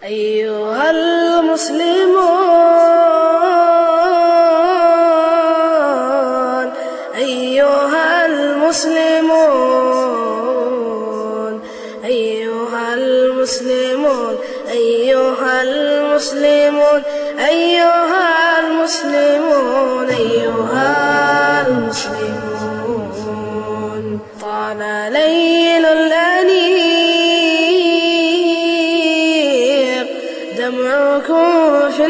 أيها المسلمون أيها المسلمون أيها المسلمون أيها المسلمون أيها المسلمون أيها المسلمون طال ليل الأنيق دمعكم في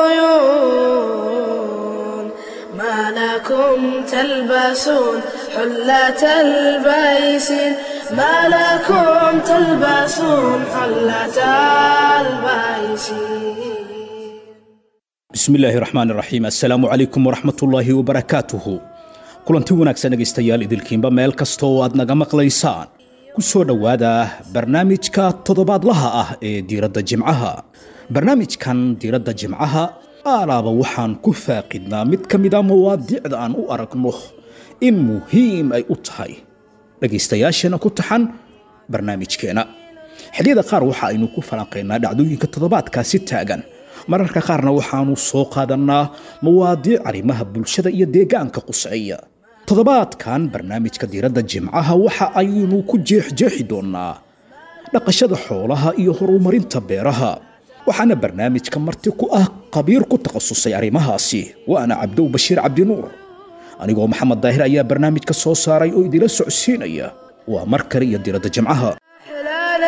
العيون ما لكم تلبسون حلة البيسين ما لكم تلبسون حلة البيسين bismi illaahi raxmaan raxiim assalaamu calaykum waraxmatullaahi wabarakaatuhu kulanti wanaagsan dhegaystayaal idilkiinba meel kasta oo aad naga maqlaysaan ku soo dhowaada barnaamijka toddobaadlaha ah ee diiradda jimcaha barnaamijkan diiradda jimcaha aalaaba waxaan ku faaqidnaa mid ka mid a mawaadiicda aan u aragno in muhiim ay u tahay dhegaystayaashana ku taxan barnaamijkeena xilliyada qaar waxa aynu ku falanqaynaa dhacdooyinka toddobaadkaasi taagan mararka qaarna waxaanu soo qaadannaa mawaadiic arrimaha bulshada iyo deegaanka quseeya toddobaadkan barnaamijka diiradda jimcaha waxa aynu ku jeexjeexi doonnaa dhaqashada xoolaha iyo horumarinta beeraha waxaana barnaamijka marti ku ah khabiir ku takhasusay arrimahaasi waana cabdow bashiir cabdinuur anigoo maxamed daahir ayaa barnaamijka soo saaray oo idila socodsiinaya waa mar kale iyo diiradda jimcaha أحلى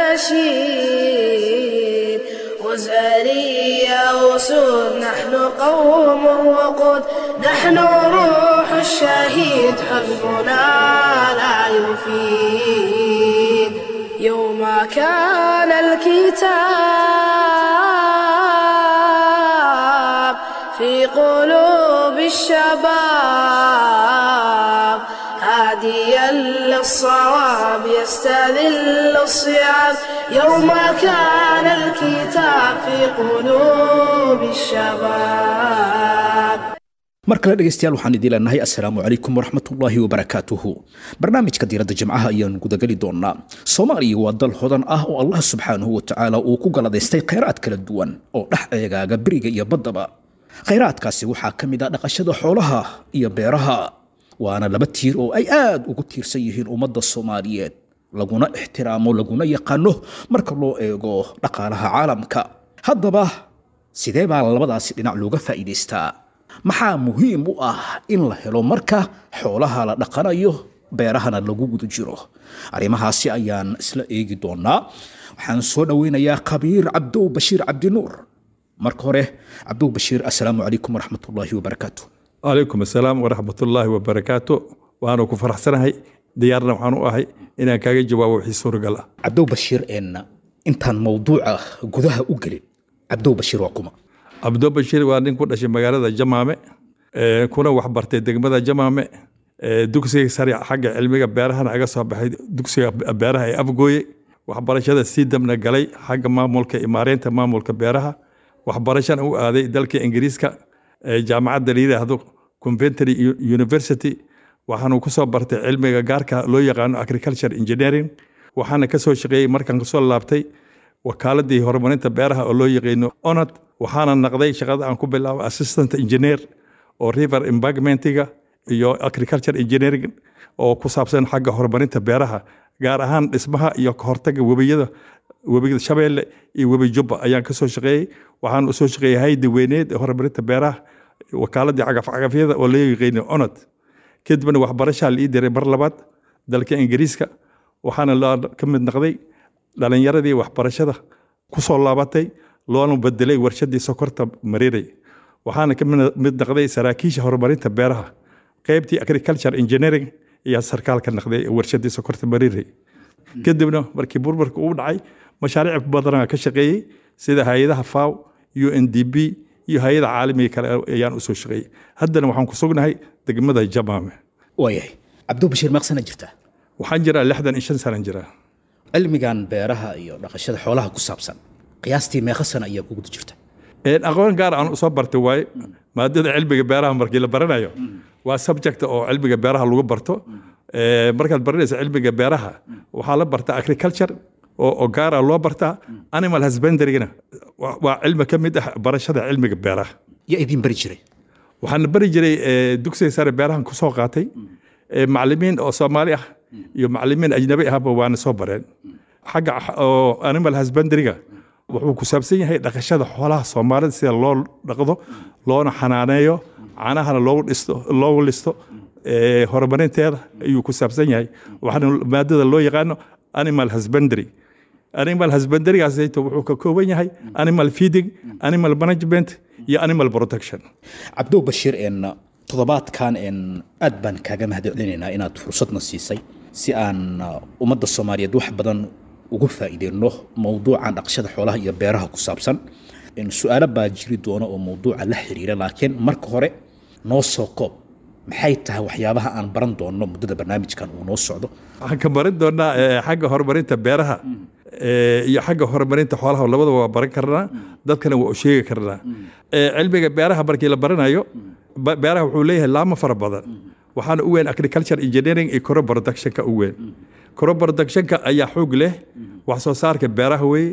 نشيد وزارية وسود نحن قوم وقود نحن روح الشهيد حزبنا لا يفيد يوم كان الكتاب في قلوب الشباب هاديا للصواب يستذل الصيام يوم كان الكتاب في قلوب الشباب mar kale dhegaystayaal waxaan idiin leenahay assalaamu calaykum waraxmatullaahi wabarakaatuhu barnaamijka diiradda jimcaha ayaanu gudageli doonaa soomaaliya waa dal hodan ah oo allah subxaanahu wa tacaala uu ku galadaystay khayraad kala duwan oo dhex eegaaga beriga iyo baddaba khayraadkaasi waxaa ka mid ah dhaqashada xoolaha iyo beeraha waana laba tiir oo ay aad ugu tiirsan yihiin ummadda soomaaliyeed laguna ixtiraamo laguna yaqaano marka loo eego dhaqaalaha caalamka haddaba sidee baa labadaasi dhinac looga faa'iidaystaa maxaa muhiim u ah in la helo marka xoolaha la dhaqanayo beerahana lagu guda jiro arrimahaasi ayaan isla eegi doonaa waxaan soo dhoweynayaa khabiir cabdow bashiir cabdinuur marka hore cabdow bashiir assalaamu calaykum waraxmatullaahi wabarakaatu calaykum assalaam waraxmatullaahi wabarakaatu waanu ku faraxsanahay diyaarna waxaan u ahay inaan kaaga jawaabo wixii suuragal ah cabdow bashiir een intaan mawduuca gudaha u gelin cabdow bashiir waa kuma cabdo bashiir waa nin ku dhashay magaalada jamaame ee, kuna wax bartay degmada jamaame ee, dugsiga sare xagga cilmiga beerahana aga soo baxay dugsiga beeraha ee afgooye waxbarashada sii dabna galay xagga maamulka imaareynta maamulka beeraha waxbarashana u aaday dalka ingiriiska ee, jaamacadda la yidhaahdo conventry U- university waxaanu kusoo bartay cilmiga gaarka loo yaqaano agriculture engineering waxaana kasoo shaqeeyey markaan kasoo laabtay wakaaladii horumarinta beeraha oo loo yaqaano onad waxaana naqday shaqada aan ku bilaabo assistant engineer oo river embargmentiga iyo agriculture engineering oo ku saabsan xagga horumarinta beeraha gaar ahaan dhismaha iyo kahortaga webiyada webiga shabeelle iyo webi jubba ayaan kasoo shaqeeyey waxaan usoo shaqeeyey haydi weyneed ee horumarinta beeraha wakaaladii cagafcagafyada oo loo yaqaano onad kadibna waxbarashaa la ii diray mar labaad dalka ingiriiska waxaana la ka mid noqday dhalinyaradii waxbarashada kusoo laabatay loona bedelay warshadii sokorta mariiray waxaana ka mid- mid noqday saraakiisha horumarinta beeraha qaybtii agriculture engineering iyo sarkaalka noqday warshadii sokorta mariiray kadibna markii burburka uu dhacay mashaariic badanaa ka shaqeeyey sida hay-adaha faw u n d b iyo hay-ada caalamiga kale ayaan usoo shaqeeyey haddana waxaan ku sugnahay degmada jamaame waayahay cabdow bashiir meeqsana jirtaa waxaan jiraa lixdan iyo shan sanan jiraa cilmigan beeraha iyo dhaqashada xoolaha ku saabsan qiyaastii meeqa sana ayaa ku guda jirta Een, aqoon gaar aan usoo bartay waaye maadada cilmiga beeraha markii la baranayo waa subject oo cilmiga beeraha lagu barto Ee, markaad baranaysa cilmiga beeraha waxaa la barta agriculture oo oo gaara loo bartaa animal husbandarygana waa waa cilmi ka mid ah barashada cilmiga beeraha yaa idin bari jiray waxaana bari jiray eh, dugsiga sare beerahan ku soo qaatay eh, macallimiin oo soomaali ah iyo macallimiin ajnabi ahba waana soo bareen xagga x- oo animal husbandariga wuxuu ku saabsan yahay dhaqashada xoolaha soomaalida sida loo dhaqdo loona xanaaneeyo caanahana loogu dhisto loogu listo eh, horumarinteeda ayuu ku saabsan yahay waxaana maadada loo yaqaano animal husbandary animal husbandarygaasayto wuxuu ka kooban yahay animal feeding animal management iyo animal protection cabdow bashiir en toddobaadkan en aad baan kaaga mahadcelinaynaa inaad fursadna siisay si aan uh, ummadda soomaaliyeed wax badan ugu faa'iideyno mowduucan dhaqashada xoolaha iyo beeraha ku saabsan En su-aalo baa jiri doona oo mowduuca la xiriira laakiin marka hore noo soo koob maxay tahay waxyaabaha aan baran doonno muddada barnaamijkan uu noo socdo waxaan ka barin doonaa eh, xagga horumarinta beeraha eh, iyo xagga horumarinta xoolaha labadaba waa baran karnaa dadkana waa u sheegi karnaa Eh, cilmiga beeraha markii la baranayo ba- beeraha wuxuu leeyahay laamo fara badan waxaana u weyn agriculture engineering iyo crop productionka u weyn crop productionka ayaa xoog leh wax soo saarka beeraha weeye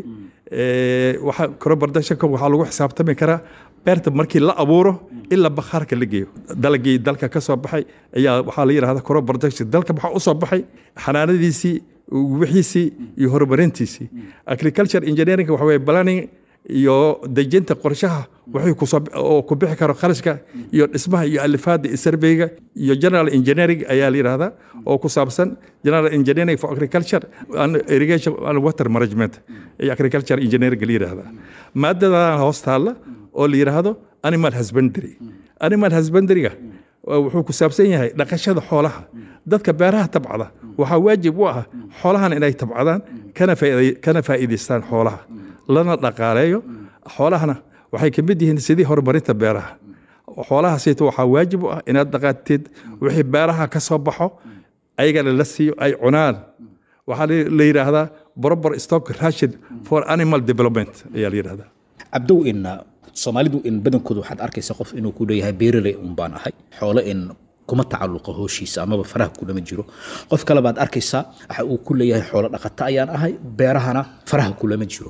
Eh, waxa crop productionka waxaa lagu xisaabtami karaa beerta markii la abuuro ilaa bakhaarka la geeyo dalagii dalka ka soo baxay ayaa waxaa la yidhahda crop production dalka maxaa u soo baxay xanaanadiisii wixiisii iyo horumarintiisii agriculture engineering waxa weye planning iyo dejinta qorshaha wixii kusoo oo ku bixi karo kharashka iyo dhismaha iyo alifaada iyo surveyga iyo general engineering ayaa la yidhahdaa oo ku saabsan general engineering for agriculture and irrigation and water management iyo agriculture engineering la yidhahdaa maadadan hoos taalla oo la yidhaahdo animal husbandary animal husbandaryga wuxuu ku saabsan yahay dhaqashada xoolaha dadka beeraha tabcada waxaa waajib u ah xoolahan inay tabcadaan kana faa'iiday- kana faa'iidaystaan xoolaha lana dhaqaaleeyo xoolahana waxay ka mid yihiin sidii horumarinta beeraha xoolaha sayto waxaa waajib u ah inaad dhaqaatid wixii beeraha ka soo baxo ayagana la siiyo ay cunaan waxaa la la yidhaahdaa proper stock ration for animal development ayaa la yidhahdaa cabdow in soomaalidu in badankooda waxaad arkaysa qof inuu ku leeyahay beeraley un baan ahay xoolo in kuma tacalluqa hooshiisa amaba faraha kulama jiro qof kale baad arkaysaa waxa uu ku leeyahay xoolo dhaqato ayaan ahay beerahana faraha kulama jiro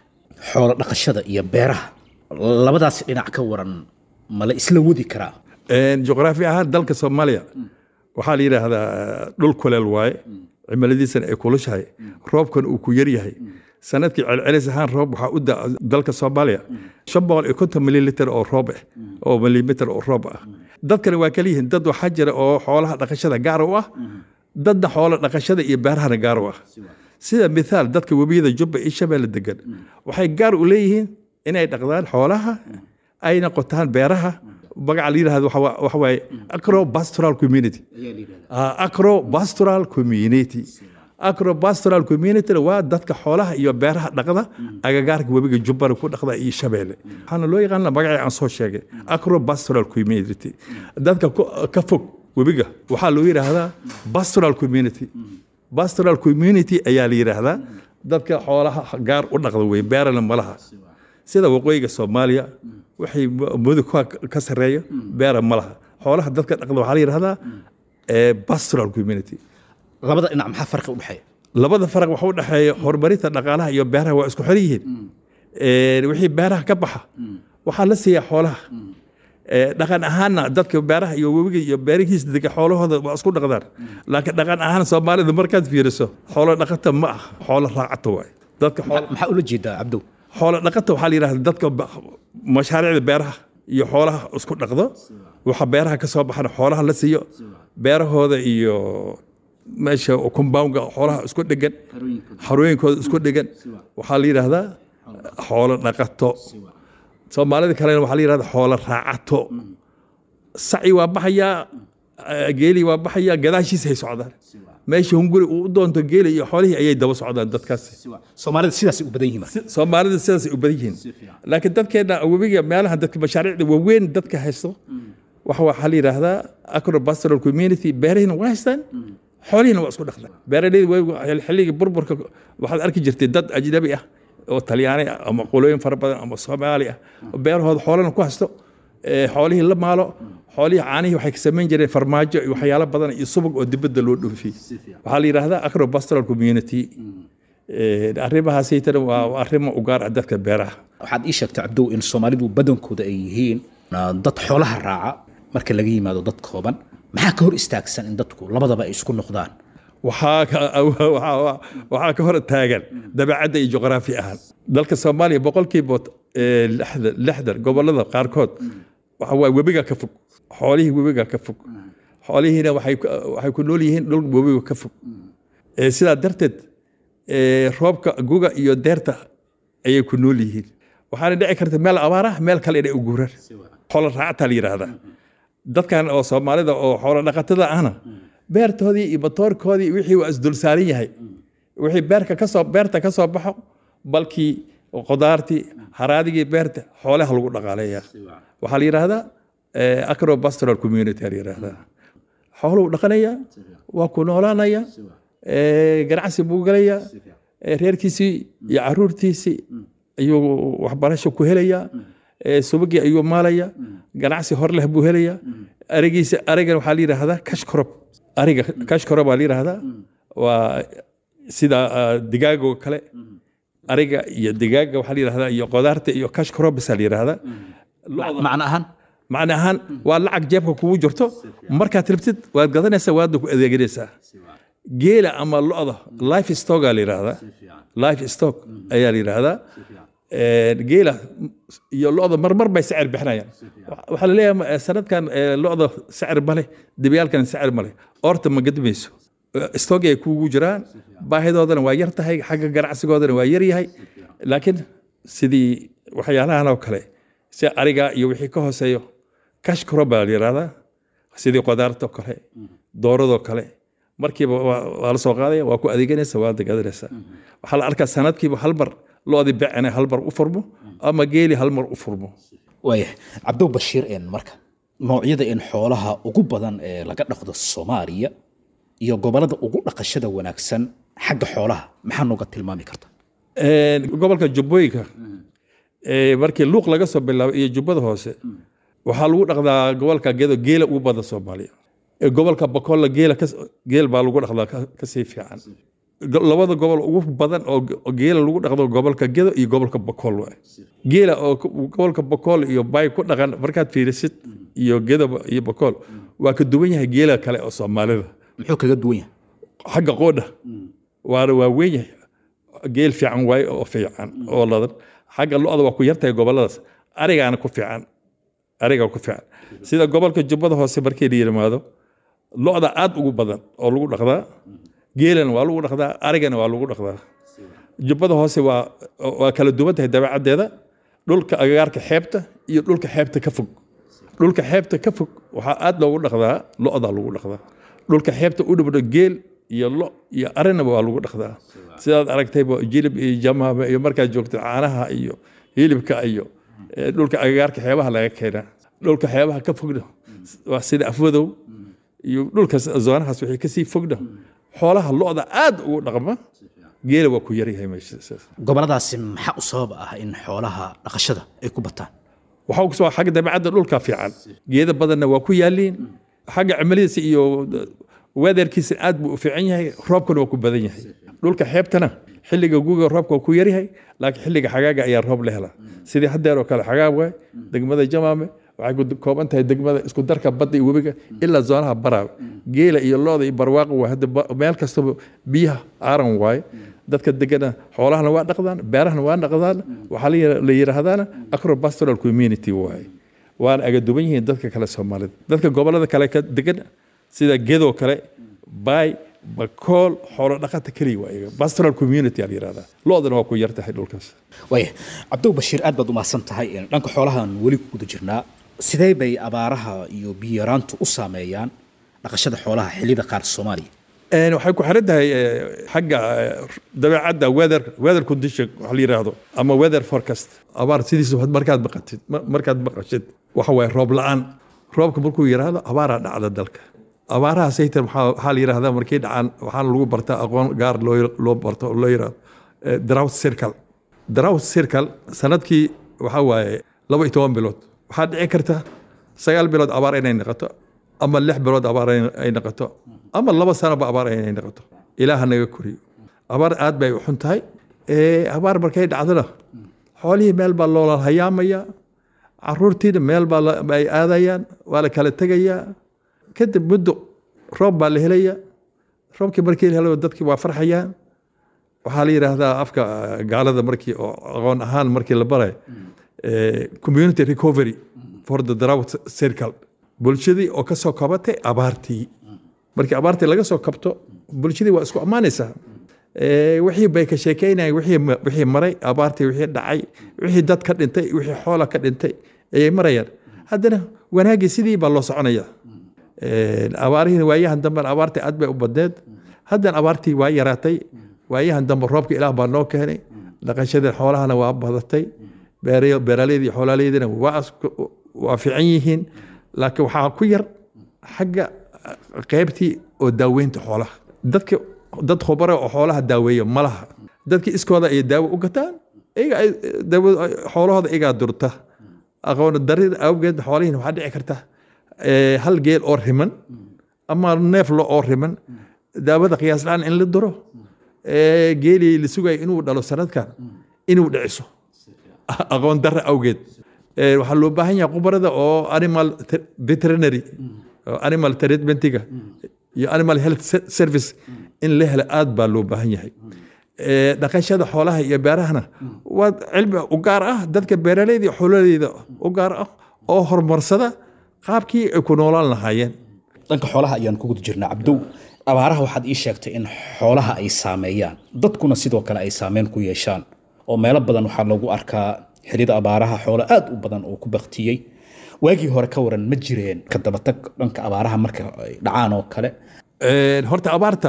xoolo dhaqashada iyo beeraha labadaas dhinac ka waran ma la isla wadi karaa Een, juqraafi ahaan dalka soomaaliya waxaa la yidhaahdaa dhul kuleel waaye cimiladiisana ay kulushahay roobkan uu ku yaryahay sanadkii celcelis ahaan roob waxaa u da dalka soomaaliya shan boqol iyo konton mililiter oo roob ah oo milimitir oo roob ah dadkana waa kala yihiin dad waxaa jira oo xoolaha dhaqashada gaar u ah dadna xoolo dhaqashada iyo beerahana gaar u ah sida mithaal dadka webiyada jubba iyo shabeelle degan waxay gaar u leeyihiin inay dhaqdaan xoolaha ayna qotaan beeraha magaca la yidhahdo waxa waa- waxa waaye acro pastoral community Ah, acro pastoral community acro pastoral community waa dadka xoolaha iyo beeraha dhaqda agagaarka webiga jubbana ku dhaqda iyo shabeelle waxaana loo yaqaana magacii aan soo sheegay acro pastoral community dadka ku- ka fog webiga waxaa loo yidhaahdaa pastoral community pastoral community ayaa la yidhaahdaa dadka xoolaha gaar u dhaqda wey beerana malaha sida waqooyiga soomaaliya waxay mudug ka- ka sarreeyo beera ma laha xoolaha dadka dhaqda waxaa la yidhahdaa eh, pastoral community labada dhinac maxaa farqi u dhexeeya labada faraq waxa u dhexeeya horumarinta dhaqaalaha iyo beeraha waa isku xiran yihiin Eh, wixii beeraha ka baxa waxaa la siiyaa xoolaha Eh, dhaqan ahaanna dadka beeraha iyo webiga iyo beerihiisa dega xoolahooda waa isku dhaqdaan laakiin dhaqan ahaan soomaalida markaad fiiriso xoolo dhaqata ma ah xoolo raacata waay dadka xoolo maxaa ula jeedaa cabdow xoolo dhaqata waxaa la yidhahda dadka ba- mashaariicda beeraha iyo xoolaha isku dhaqdo waxa beeraha ka soo baxana xoolaha la siiyo beerahooda iyo meesha compoundga xoolaha isku dhegan xarooyinkooda isku dhegan waxaa la yidhahdaa xoolo dhaqato soomaalida kalena waxaa la yidhahdaa xoolo raacato saci waa baxayaa eh, geeli waa baxayaa gadaashiisa hay socdaan meesha hunguri uu u doonto geeli iyo xoolihii ayay daba socdaan dadkaasi soomaalida sidaasay u badan yihiin marka soomaalida sidaasay u badan yihiin laakiin dadkeena webiga meelaha dadka mashaariicda waaweyn dadka haysto waxa waxaa la yidhaahdaa acro pastoral community beerahina waa haystaan xoolihina waa isku dhaqdaan beeraleyda way xilligii burburka waxaad arki jirtay dad ajnabi ah oo talyaani ah ama qolooyin fara badan ama soomaali ah oo beerahooda xoolana ku haysto ee xoolihii la maalo xoolihii caanihii waxay ka samayn jireen farmaajo iyo waxyaalo badan iyo subag oo dibadda loo dhoofiyey waxaa la yidhaahdaa acro pastoral community arrimahaasaytana waa arrimo u gaar ah dadka beeraha waxaad ii sheegtay cabdow in soomaalidu badankooda ay yihiin dad xoolaha raaca marka laga yimaado dad kooban maxaa ka hor istaagsan in dadku labadaba ay isku noqdaan waxaa ka hor taagan dabeecadda iyo juqraafi ahaan dalka soomaaliya boqolkiiba lixdan gobolada qaarkood waxa waay webiga ka fog xoolihii webiga ka fog xoolihiina waxay ku nool yihiin dhul webiga ka fog sidaa darteed roobka guga iyo deerta ayay ku nool yihiin waxaana dhici karta meel abaarah meel kale inay u guuraan xoolo raactaa la yidhaahdaa dadkan oo soomaalida oo xoolo dhaqatada ahna beertoodii iyo matoorkoodii wixii waa isdulsaaran yahay wixii beerka kasoo beerta ka soo baxo balkii qudaartii haraadigii beerta xoolaha lagu dhaqaaleeya waxaa la yidhaahdaa acropastoral community la yidhaahdaa xooluu dhaqanaya waa ku noolaanaya ganacsi buu gelaya reerkiisii iyo caruurtiisii ayuu waxbarasho ku helaya subagii ayuu maalaya ganacsi hor leh buu helaya arigiisa arigan waxaa la yidhaahdaa kashkorob ariga kashkorob baa la yidhaahdaa waa sida digaagoo kale ariga iyo digaaga waxaa la yidhahdaa iyo qudaarta iyo kashkorob baa la yidhaahdaa macno ahaan macna ahaan waa lacag jeebka kugu jirto markaad rabtid waad gadanaysaa waadna ku adeeganaysaa geela ama lo'da life stocka la yidhaahdaa life stock ayaa la yidhaahdaa geela iyo lo'da marmar bay sacir bixinayaan waxaa la leeyahay sanadkan lo'da sacir male dibiyaalkan sacir male orta ma gadmayso stock ay kugu jiraan baahidoodana waa yar tahay xagga ganacsigoodana waa yar yahay laakiin sidii waxyaalahan oo kale si ariga iyo wixii ka hooseeyo cash crop baa la yidhahdaa sidii qudaartoo kale dooradoo kale markiiba waa la soo qaadaya waa ku adeeganaysa waa gadanaysaa waxaa la arkaa sanadkiiba hal mar loodii becene hal mar u furmo ama geeli hal mar u furmo waayahay cabdow bashiir een marka noocyada in xoolaha ugu badan ee laga dhaqdo soomaaliya iyo gobolada ugu dhaqashada wanaagsan xagga xoolaha maxaa nooga tilmaami karta gobolka jubbooyinka markii luuq laga soo bilaabay iyo jubbada hoose waxaa lagu dhaqdaa gobolka gedo geela ugu badan soomaaliya gobolka bakolla geela geel baa lagu dhaqdaa kasii fiican labada gobol ugu badan oo geela lagu dhaqdo gobolka gedo iyo gobolka bakool waay geela oo gobolka bakool iyo bay ku dhaqan markaad fiirisid iyo gedo iyo bakool waa ka duwan yahay geela kale oo soomaalida muxuu kaga duwan yahay xagga qoodha waana waa weyn yahay geel fiican waaye oo fiican oo ladan xagga lo-da waa ku yartahay goboladaas arigaana ku fiican ariga ku fiican sida gobolka jubbada hoose markii la yimaado lo-da aad ugu badan oo lagu dhaqdaa geelana waa lagu dhaqdaa arigana waa lagu dhaqdaa jubbada hoose waa waa kala duwan tahay dabeecaddeeda dhulka agagaarka xeebta iyo dhulka xeebta ka fog dhulka xeebta ka fog waxaa aad loogu dhaqdaa lo-da lagu dhaqdaa dhulka xeebta u dhowdho geel iyo lo iyo arinaba waa lagu dhaqdaa sidaad aragtayba jilib iyo jamaama iyo markaad joogto caanaha iyo hilibka iyo dhulka agagaarka xeebaha laga keenaa dhulka xeebaha ka fogna waa sida afwadow iyo dhulka zoonahaas wixii kasii fogna xoolaha lo-da aad ugu dhaqma geela waa ku yaryahay meesha goboladaasi maxaa u sabab ah in xoolaha dhaqashada ay ku bataan waxaa kusoo xagga dabeecadda dhulka fiican geeda badanna waa ku yaaliin xagga cimiladiisa iyo weatherkiisa aad buu u fiican yahay roobkana waa ku badan yahay dhulka xeebtana xilliga guga roobka waa ku yaryahay laakiin xilliga xagaaga ayaa roob la helaa sidii haddeer oo kale xagaag waay degmada jamaame waxay ku kooban tahay degmada isku darka badda iyo webiga ilaa zoonaha baraawe geela iyo looda iyo barwaaqo waa hadda meel kastaba biyaha aaran waaye dadka degana xoolahana waa dhaqdaan beerahana waa dhaqdaan waxaa la yidhaahdaana acropastoral community waaye waana aga duwan yihiin dadka kale soomaalida dadka gobolada kale ka degan sida gedoo kale bay bakool xoolo dhaqata keliya waa iyaga pastoral community aa la yidhahdaa lo-dana waa ku yar tahay dhulkaas waaya cabdow bashiir aad baad umahadsan tahay dhanka xoolahan weli ku guda jirnaa sidee bay abaaraha iyo biyaraantu u saameeyaan dhaqashada xoolaha xilliyada qaar soomaaliya waxay ku xiran tahay xagga dabeecadda weather weather condition waxa la yidhaahdo ama weather forecast abaar sidiisa markaad maqatid markaad maqashid waxa waaye roob la-aan roobka markuu yidhaahdo abaaraa dhacda dalka abaaraha saytan waxaa la yidhahdaa markay dhacaan waxaana lagu bartaa aqoon gaar loo barto oo loo yidhahdo drought circle drought circle sanadkii waxaa waaye laba iyo toban bilood waxaa dhici karta sagaal bilood abaar inay noqoto ama lix bilood abaar ay noqoto ama laba sanoba abaar inay noqoto ilaaha naga koriyo abaar aad bay u xun tahay Eh, abaar markay dhacdana xoolihii meel baa loola hayaamaya caruurtiina meel baa la- ay aadayaan waa la kala tegayaa kadib muddo roob baa la helaya roobkii markii la helo dadkii waa farxayaan waxaa la yidhaahdaa afka eh, gaalada markii oo aqoon ahaan markii la baray eh, community recovery for the drought circle bulshadii oo ka soo kabatay abaartii markii abaartii laga soo kabto bulshadii waa isku ammaanaysaa Eh, wixii bay ka sheekeynayaan wixii ma- wixii maray abaartii wixii dhacay wixii dad ka dhintay wixii xoola ka dhintay ayay marayaan haddana wanaagii sidii baa loo soconaya Eh, abaarihiina waayahan dambe abaartii aad bay u badneed haddana abaartii waa yaraatay waayahan dambe roobka ilaah baa noo keenay dhaqashadii xoolahana waa badatay beere- beeraleydii xoolaaleydina waa isku- waa fiican yihiin laakiin waxaa ku yar xagga qaybtii oo daaweynta xoolaha dadka dad khubaro oo xoolaha daaweeya ma laha dadkii iskooda ay daawo u gataan iyaga ay daawo xoolahooda iyagaa durta aqoon darida awgeed xoolihiina waxaa dhici karta eh, hal geel oo riman ama neef lo oo riman daawada qiyaas la-aan in la duro eh, geelii la sugayo inuu dhalo sanadkan inuu dhiciso aqoon darra awgeed Eh, waxaa loo baahan yahay khubarada oo animal te- veterinary oo animal treatmentiga iyo animal health se- service in la helo aad baa loo baahan yahay Eh, dhaqashada xoolaha iyo beerahana waa cilmi u gaar ah dadka beeraleyda iyo xoololeyda u gaar ah oo horumarsada qaabkii ay ku noolaan lahaayeen dhanka xoolaha ayaan ku guda jirnaa cabdow abaaraha waxaad ii sheegtay in xoolaha ay saameeyaan dadkuna sidoo kale ay saameyn ku yeeshaan oo meelo badan waxaa loogu arkaa xilliyada abaaraha xoolo aad u badan oo ku baktiyey waagii hore ka waran ma jireen ka dabatag dhanka abaaraha marka ay dhacaan oo kale Een, horta abaarta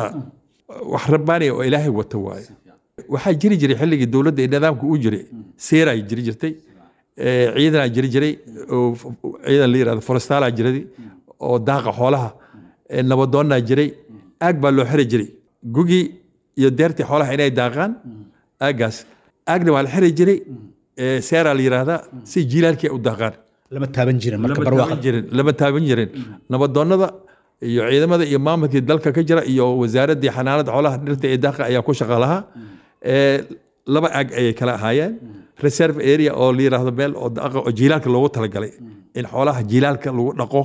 wax rabbaaniya oo ilaahay wata waaye waxaa jiri jiray xilligii dowladda ee nidaamka u jiray seeraa jiri jirtay ee, ciidanaa jiri jiray oo f- ciidan la yirahdo forestaalaa jiray oo daaqa xoolaha ee, nabadoonnaa jiray aag baa loo xiri jiray gugii iyo deertii xoolaha inay daaqaan aaggaas aagna waa la xiri jiray ee, seeraa la yiraahdaa si jiilaalkii ay u daaqaan lama taaban jirin marka lama barwaaqa taaban jirin lama taaban jirin nabadoonnada iyo ciidamada iyo maamulkii dalka ka jira iyo wasaaraddii xanaanada xoolaha dhirta ee daaqa ayaa ku shaqa lahaa Ee, laba aag ayay kala ahaayeen reserve area oo la yiraahdo meel oo daaqa oo jiilaalka loogu talagalay in xoolaha jiilaalka lagu dhaqo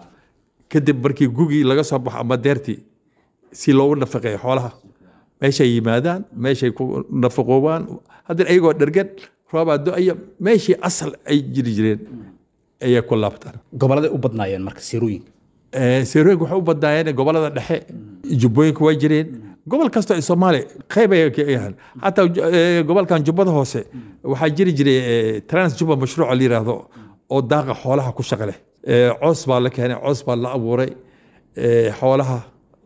kadib markii gugii laga soo baxo ama deertii si loogu nafaqeeyo xoolaha meeshay yimaadaan meeshay ku nafaqoobaan haddana iyagoo dhergan roobaa do-aya meeshii asal ay jiri jireen ayay ku laabtaan goboladay u badnaayeen marka sirooyinka seerooyinka waxay u badnaayeen gobolada dhexe jubbooyinka waa jireen gobol kasta ee soomaaliya qayb ay ka yahaan xataa ju- eh, gobolkan jubbada hoose waxaa jiri jiray eh, trans juba mashruuca la yiraahdo oo daaqa xoolaha ku shaqa leh Eh, coos baa la keenay coos baa la abuuray eh, xoolaha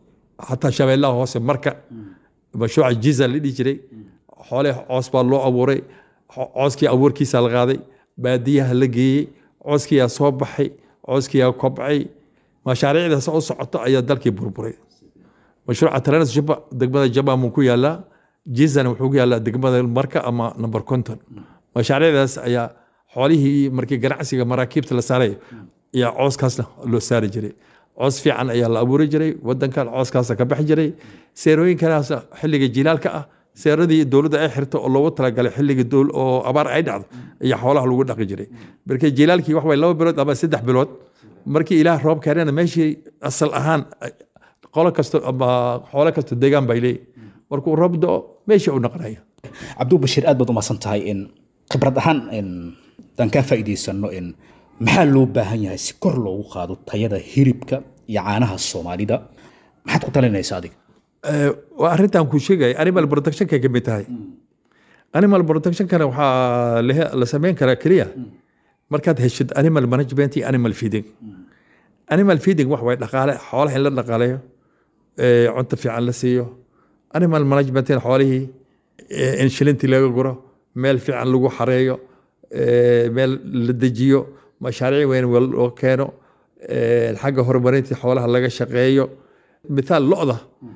xataa shabeellaha hoose marka mashruuca jiza la dhihi jiray xoole coos baa loo abuuray Xo- cooskii abuurkiisa la qaaday baadiyaha la geeyey cooskiyaa soo baxay cooskiyaa kobcay mashaariicdaas u socoto ayaa dalkii burburay mashruuca trans juba degmada jabamuu ku yaalaa jizana wuxuu ku yaalaa degmada marka ama number conton mashaariicdaas ayaa xoolihii markii ganacsiga maraakiibta la saaray ayaa cooskaasna loo saari jiray coos fiican ayaa la abuuri jiray wadankan cooskaasa ka baxi jiray seerooyinkanaas xilliga jilaalka ah seeradii dowladda ay xirto oo loogu talagalay xilligii dowl- oo abaar ay dhacdo ayaa xoolaha lagu dhaqi jiray markii jilaalkii wax way laba bilood ama saddex bilood markii ilaah roob keenana meeshii asal ahaan qolo kasto ama xoolo kasto deegaan bay leeyihin markuu roob do meeshii u naqnaya cabduu bashiir aad baad u mahadsan tahay in khibrad ahaan in daan kaa faa'iidaysano in maxaa loo baahan yahay si kor loogu qaado tayada hilibka iyo caanaha soomaalida maxaad ku talinaysaa adiga Eh, waa arrintan kuu sheegaya animal protectionka ka mid tahay animal protectionkana waxaa la- la sameyn karaa keliya markaad heshid animal management iyo animal feeding animal feeding wax way dhaqaale xoolaha in la dhaqaaleeyo eh, cunto fiican la siiyo animal managementina xoolihii eh, in shilintii laga guro meel fiican lagu xareeyo eh, meel la dejiyo mashaariic weyn loo keeno eh, xagga horumarinta xoolaha laga shaqeeyo mithaal lo'da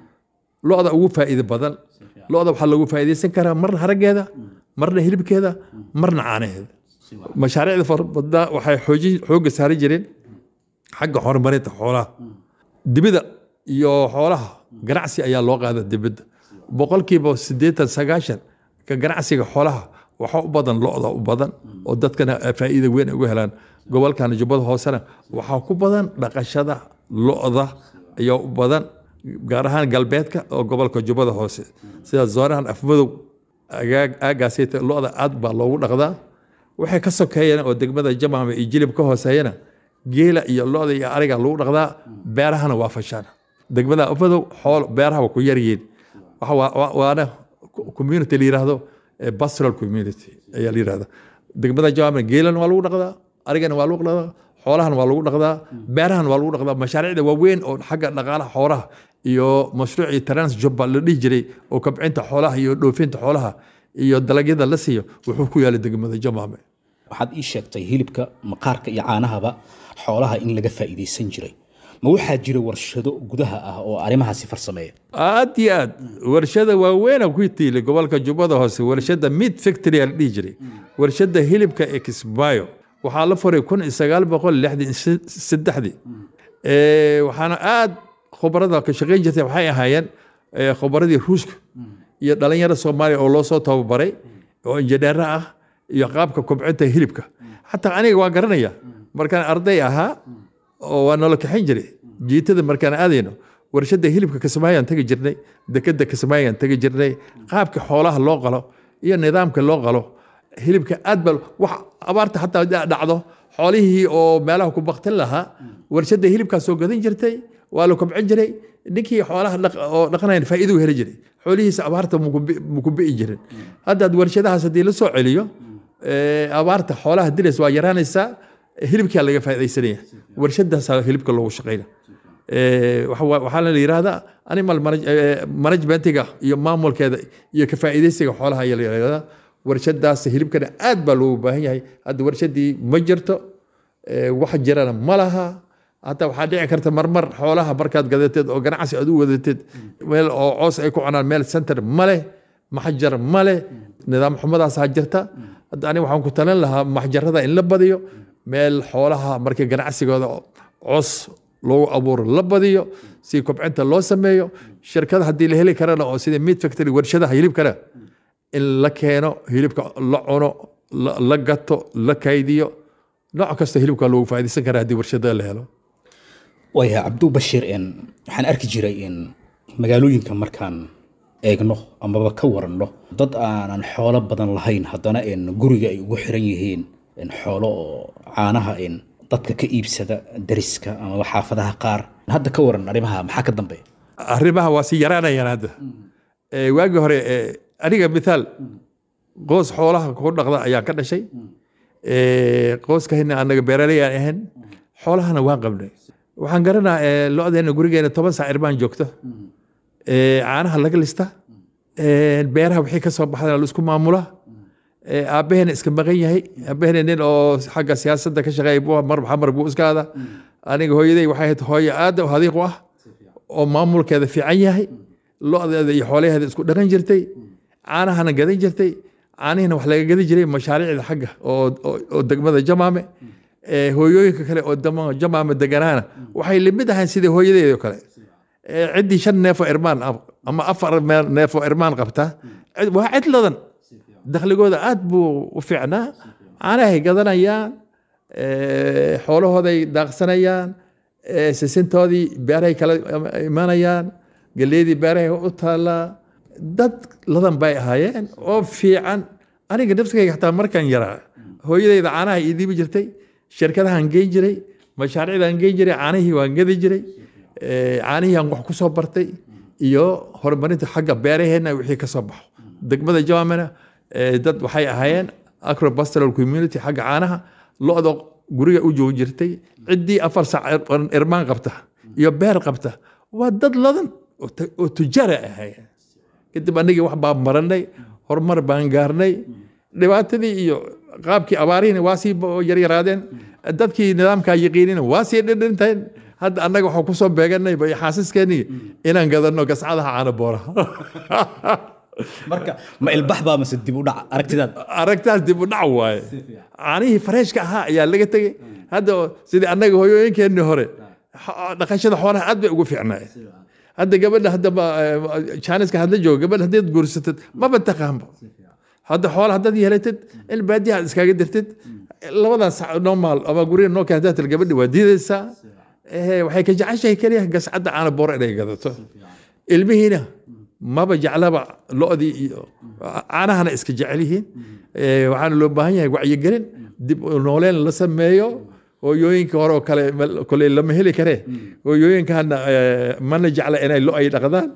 lo'da ugu faa'iido badan lo'da waxaa lagu faa'iidaysan karaa marna harageeda marna hilibkeeda marna caanaheeda mashaariicda fara badnaa waxay xoojin xoogga saari jireen xagga horumarinta xoolaha dibida iyo xoolaha ganacsi ayaa loo qaada dibidda boqolkiiba siddeetan sagaashan ka ganacsiga xoolaha waxaa u badan lo-da u badan oo dadkana faa'iida weyn ay uga helaan gobolkan jubbada hoosena waxaa ku badan dhaqashada lo-da ayaa u badan gaar ahaan galbeedka oo gobolka jubbada hoose sida zoonahan afmadow aagaasayta lo-da aad baa loogu dhaqdaa waxay ka sokeeyeen oo degmada jamaama iyo jilib ka hooseeyana geela iyo lo-da iyo ariga lagu dhaqdaa beerahana waa fashaan degmada afmadow xool beeraha waa ku yaryihiin waana community la yiraahdo pastoral community ayaa la yirahda degmada jamaama geelana waa lagu dhaqdaa arigana waa lagu dhaqdaa xoolahana waa lagu dhaqdaa beerahana waa lagu dhaqdaa mashaariicda waaweyn oo xagga dhaqaalaha xoolaha iyo mashruucii trans jobba la dhihi jiray oo kabcinta xoolaha iyo dhoofinta xoolaha iyo dalagyada la siiyo wuxuu ku yaalay degmada jamaame waxaad ii sheegtay hilibka maqaarka iyo caanahaba xoolaha in laga faa'iidaysan jiray ma waxaa jira warshado gudaha ah oo arrimahaasi farsameeya aad iyo aad warshada waaweyna ku tiilay gobolka jubbada hoose warshada mid factory la dhihi jiray warshada hilibka ee kismaayo waxaa la furay kun iyo sagaal boqol lixdan saddexdii waxaana aad khubarada ka shaqayn jirtay waxay ahaayeen khubaradii ruushka iyo dhalinyaro soomaaliya oo loo soo tababaray oo injineero ah iyo qaabka kobcinta hilibka xataa aniga waa garanaya markaan arday ahaa oo waa nolo kaxayn jiray jiitada markaan aadayno warshada hilibka kismaayaan tegi jirnay dekeda kismaayaan tegi jirnay qaabka xoolaha loo qalo iyo nidaamka loo qalo hilibka aad ba wax abaarta xataa dhacdo xoolihii oo meelaha ku baktin lahaa warshada hilibkaa soo gadan jirtay waa la kobcin jiray ninkii xoolaha oo dhaqanayan faa'iidu heli jiray xoolihiisa abaarta muku bi'i jirin haddaad warshadahaas haddii la soo celiyo abaarta xoolaha dilays waa yaraanaysaa hilibkaa laga faa'iidaysanaya warshadaasaa hilibka loogu shaqayna waxaana la yidhahdaa animal managementiga iyo maamulkeeda iyo ka faa'iidaysiga xoolaha ayaa la yidhahdaa warshadaas hilibkana aad baa loogu baahan yahay hadda warshadii ma jirto wax jirana ma laha hataa waxaa dhici karta marmar xoolaha markaad gadateed oo ganacsi aad u wadateed meel oo coos ay ku cunaan meel center ma leh maxjar ma leh nidaam xumadaasaa jirta hadda aniga waxaan ku talin lahaa maxjarada in la badiyo meel xoolaha markii ganacsigooda coos loogu abuuro la badiyo si kobcinta loo sameeyo shirkada haddii la heli karana oo sida meat factory warshadaha hilibkana in la keeno hilibka la cuno la gato la kaydiyo nooc kasta hilibka loogu faa'iidaysan karaa haddii warshada la helo waaya cabdu bashiir waxaan arki jiray in magaalooyinka markaan eegno amaba ka waranno dad aanan xoolo badan lahayn haddana guriga ay ugu xiran yihiin xoolo oo caanaha dadka ka iibsada dariska amaba xaafadaha qaar hadda ka waran arrimaha maxaa ka dambeeya arrimaha waa si yaraanayaan hadda waagii hore aniga mithaal qoos xoolaha ku dhaqda ayaa ka dhashay qooskahina anaga beeraley aan ahayn xoolahana waan qabnay waxaan garanaa lo-deena gurigeena toban saac irbaan joogto caanaha laga lista beeraha wixii ka soo baxdana la isku maamula aabbaheena iska maqan yahay aabbaheena nin oo xagga siyaasadda ka shaqeeya buu mar xamar buu iska aada aniga hooyaday waxay ahayd hooyo aada hadiiq u ah oo maamulkeeda fiican yahay lo-deeda iyo xoolaheeda isku dhaqan jirtay caanahana gadan jirtay caanihina wax laga gadi jiray mashaariicda xagga oo degmada jamaame hooyooyinka kale oo jamaama deganaana waxay limid ahayn sidii hooyadeedo kale ciddii shan neefoo irmaan ama afar neefoo irmaan qabta waa cid ladan dakhligooda aad buu u fiicnaa caanahay gadanayaan xoolahooday daaqsanayaan sisintoodii beerahay kala imanayaan galeydii beerahay u taallaa dad ladan bay ahaayeen oo fiican aniga nafsigayga xataa markaan yaraa hooyadeyda caanaha ii diibi jirtay shirkadahaan geyn jiray mashaariicdaan geyn jiray caanihii waan gadi jiray caanihii aan wax ku soo bartay iyo horumarinta xagga beeraheenna wixii ka soo baxo degmada jawamena dad waxay ahaayeen acropastoral community xagga caanaha lo-da guriga u joogi jirtay ciddii afar saac irmaan qabta iyo beer qabta waa dad ladan oo tujaara ahaayeen kadib anagii wax baan maranay horumar baan gaarnay dhibaatadii iyo qaabkii abaarihina waa sii yaryaraadeen dadkii nidaamkaa yaqiinina waa sii dhindhinteen hadda annaga waxaan kusoo beeganay xaasiskeenii inaan gadano gascadaha caana booraha marka ma ilbax baa mase dib u dhac aragtidaad aragtaas dib u dhac waaye caanihii fareeshka ahaa ayaa laga tegey hadda sidii annaga hooyooyinkeenii hore dhaqashada xoolaha aad bay ugu fiicnaayeen hadda gabadha hadda jaaniska hadla joogo gabadha haddaad guursatid maba taqaanba hadda xoola haddaad yeelatid in baadiyaha aad iskaga dirtid labadaas normal ama guriga noo keen haddaad gabadhi waa diidaysaa waxay ka jeceshahay keliya gascadda caana boor inay gadato ilmihiina maba jeclaba lo-dii iyo caanahana iska jecel yihiin waxaana loo baahan yahay wacyigelin dib u nooleen la sameeyo hooyooyinka hore oo kale koley lama heli karee hooyooyinkana mana jecla inay lo ay dhaqdaan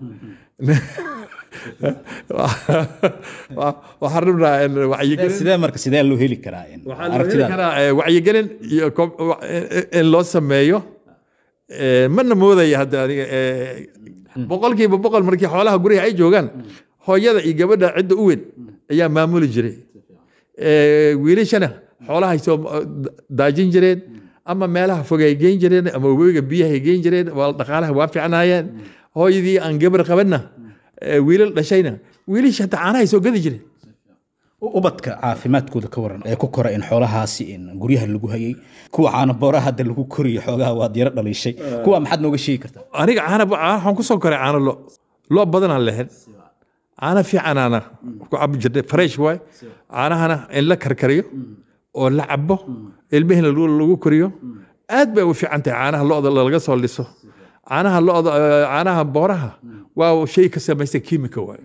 waxaan rabnaa in wacyigelin sidee marka sidee loo heli karaa waxaa loo heli karaa wacyigelin iyo in loo sameeyo mana moodaya hadda aniga boqolkiiba boqol markii xoolaha guriga ay joogaan hooyada iyo gabadha cidda u weyn ayaa maamuli jiray wiilashana xoolahay soo daajin jireen ama meelaha fog ay geyn jireen ama webiga biyahay geyn jireen waa dhaqaalaha waa fiicnaayeen hooyadii aan gabar qabanna wiilal dhashayna wiilasha hataa caanahay soo gadi jireen ubadka caafimaadkooda ka waran ee ku kora in xoolahaasi in guryaha lagu hayay kuwa caana booraha hadda lagu koriyo xoogaha waad yaro dhaliishay kuwa maxaad nooga sheegi kartaa aniga caana waxaan ku soo koray caano lo lo badanaan lahayn caana fiicanaana ku cabi jirnay fresh waay caanahana in la karkariyo oo la cabo ilmihina lagu koriyo aad bay u fiican tahay caanaha lo'da laga soo liso caanaha lo'da caanaha booraha waa shay ka samaysan kiimika waay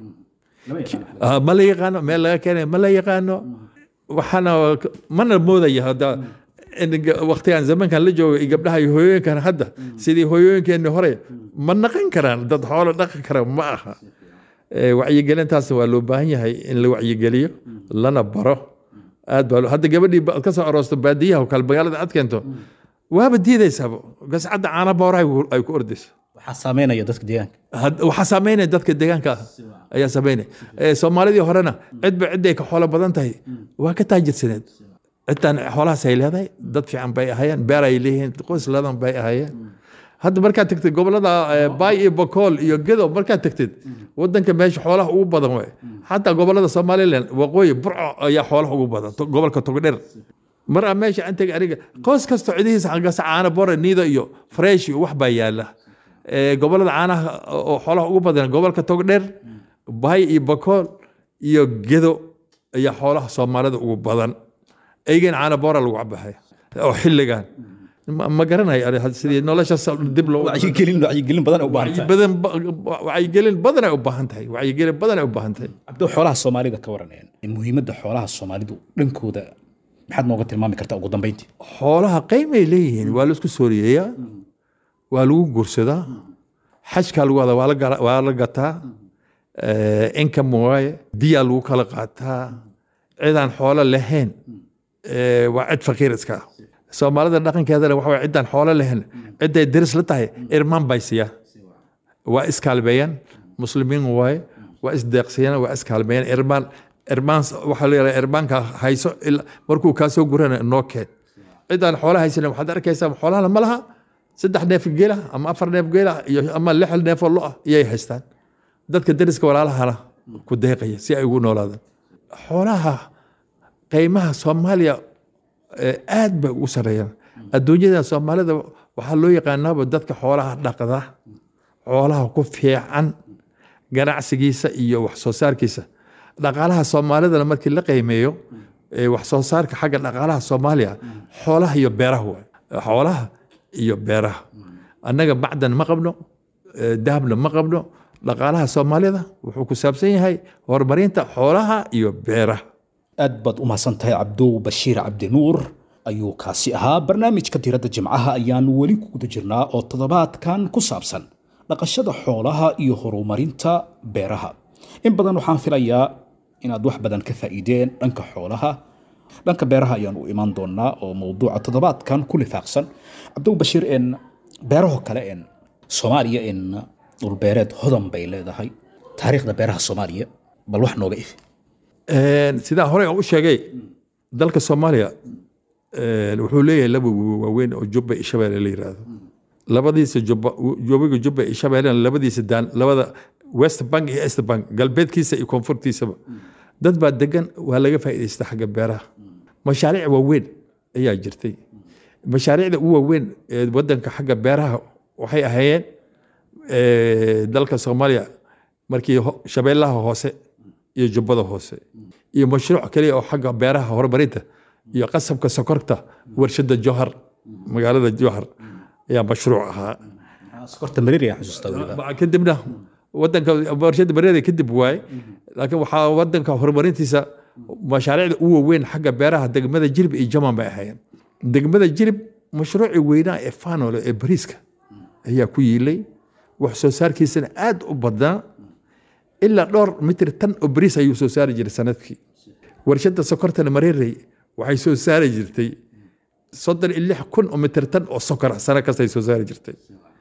ma la yaqaano meel laga keenay ma la yaqaano waxaana mana moodaya hadda waktigan zamankan la jooga iyo gabdhaha iyo hooyooyinkan hadda sidii hooyooyinkeenni hore ma naqan karaan dad xoolo dhaqan kara ma aha wacyigelintaas waa loo baahan yahay in la wacyigeliyo lana baro aad baa hadda gabadhii ka soo aroosto baadiyaha oo kale magaalada aad keento waaba diidaysaaba gascadda caana booraha ay ku ordayso waxaa saameynaya dadka deegaanka waxaa saameynaya dadka deegaanka ah ayaa saameynaya soomaalidii horena cidba cidday ka xoolo badan tahay waa ka taajirsaneed ciddan xoolahaas ay leedahay dad fiican bay ahaayeen beer ay leeyihiin qoys ladan bay ahaayeen hadda markaad tagtid gobolada baay iyo bakool iyo gedo markaad tagtid wadanka meesha xoolaha ugu badan waay xataa gobolada somalilan waqooyi burco ayaa xoolaha ugu badan gobolka togdheer mar a meesha aan tegay aniga qoys kasto cidihiisa hangasa caana bore niida iyo fresh iyo wax baa yaala gobolada caanaha oo xoolaha ugu badan gobolka togdheer baay iyo bakool iyo gedo ayaa xoolaha soomaalida ugu badan eygeen caana boora lagu cabaxay oo xilligan ma garanayo sidii nolosha dib loo wacyigelin wacyigelin badan u baahan tahay badan wacyigelin badan ay u baahan tahay wacyigelin badan ay u baahan tahay cabdo xoolaha soomaalida ka waraneen muhiimadda xoolaha soomaalidu dhankooda maxaad nooga tilmaami kartaa ugu dambeyntii xoolaha qiimay leeyihiin waa la isku sooriyeeyaa waa lagu guursadaa xajkaa lagu wadaa waa la gataa income waaye diyaa lagu kala qaataa cidaan xoolo lahayn waa cid faqiir iska ah soomaalida dhaqankeedana waxa waye ciddaan xoolo lahayn cidday deris la tahay irmaan bay siiyaan waa iskaalmeeyaan muslimiin waaye waa isdeeqsiyaan waa iskaalmeeyaan irmaan irmaan waxaa la yidhaha irmaanka hayso markuu kaa soo gurana noo keen ciddaan xoolo haysanin waxaad arkaysaa xoolaha ma laha saddex neef geela ama afar neef geela iyo ama lix neefoo lo ah iyay haystaan dadka deriska walaalahana ku deeqaya si ay ugu noolaadaan xoolaha qiimaha soomaaliya aad bay ugu sareeyaan adduunyada soomaalida waxaa loo yaqaanaaba dadka xoolaha dhaqda xoolaha ku fiican ganacsigiisa iyo wax soo saarkiisa dhaqaalaha soomaalidana markii la qiimeeyo wax soo saarka xagga dhaqaalaha soomaaliya xoolaha iyo beeraha waay xoolaha iyo beeraha annaga macdan ma qabno dahabna ma qabno dhaqaalaha soomaalida wuxuu ku saabsan yahay horumarinta xoolaha iyo beeraha aad baad u mahadsan tahay cabdow bashiir cabdinuur ayuu kaasi ahaa barnaamijka diradda jimcaha ayaanu weli ku guda jirnaa oo toddobaadkan ku saabsan dhaqashada xoolaha iyo horumarinta beeraha in badan waxaan filayaa inaad wax badan ka faa'iideen dhanka xoolaha dhanka beeraha ayaan u imaan doonaa oo mowduuca toddobaadkan ku lifaaqsan cabdow bashiir en beeraho kale en soomaaliya en dhulbeereed hodan bay leedahay taariikhda beeraha soomaaliya bal wax nooga ifi sidaa horey aan u sheegay dalka soomaaliya wuxuu leeyahay laba webi waaweyn oo jubba iyo shabeelle la yiraahdo labadiisa jubba webiga jubba iyo shabeellena labadiisa daan labada west bank iyo east bank galbeedkiisa iyo koonfurtiisaba dad baa degan waa laga faa'iidaysta xagga beeraha mashaariic waaweyn ayaa jirtay mashaariicda ugu waaweyn ee wadanka xagga beeraha waxay ahaayeen eh, dalka soomaaliya markii ho- shabeellaha hoose iyo jubbada hoose iyo mashruuc kaliya oo xagga beeraha horumarinta iyo qasabka sokorta warshada johar magaalada johar ayaa mashruuc ahaa sokorta mareeri aan xusuustaa weliba Ba- kadibna wadanka warshada bareeda kadib waaye laakiin waxaa wadanka horumarintiisa mashaariicda ugu waaweyn xagga beeraha degmada jirib iyo jaman bay ahaayeen degmada jirib mashruucii weynaa ee fanole ee bariiska ayaa ku yiilay wax soo saarkiisana aad u badnaa ilaa dhowr mitir tan oo bariis ayuu soo saari jiray sanadkii warshada sokortana mareerey waxay soo saari jirtay soddon iyo lix kun oo mitir tan oo sokor ah sano kastay soo saari jirtay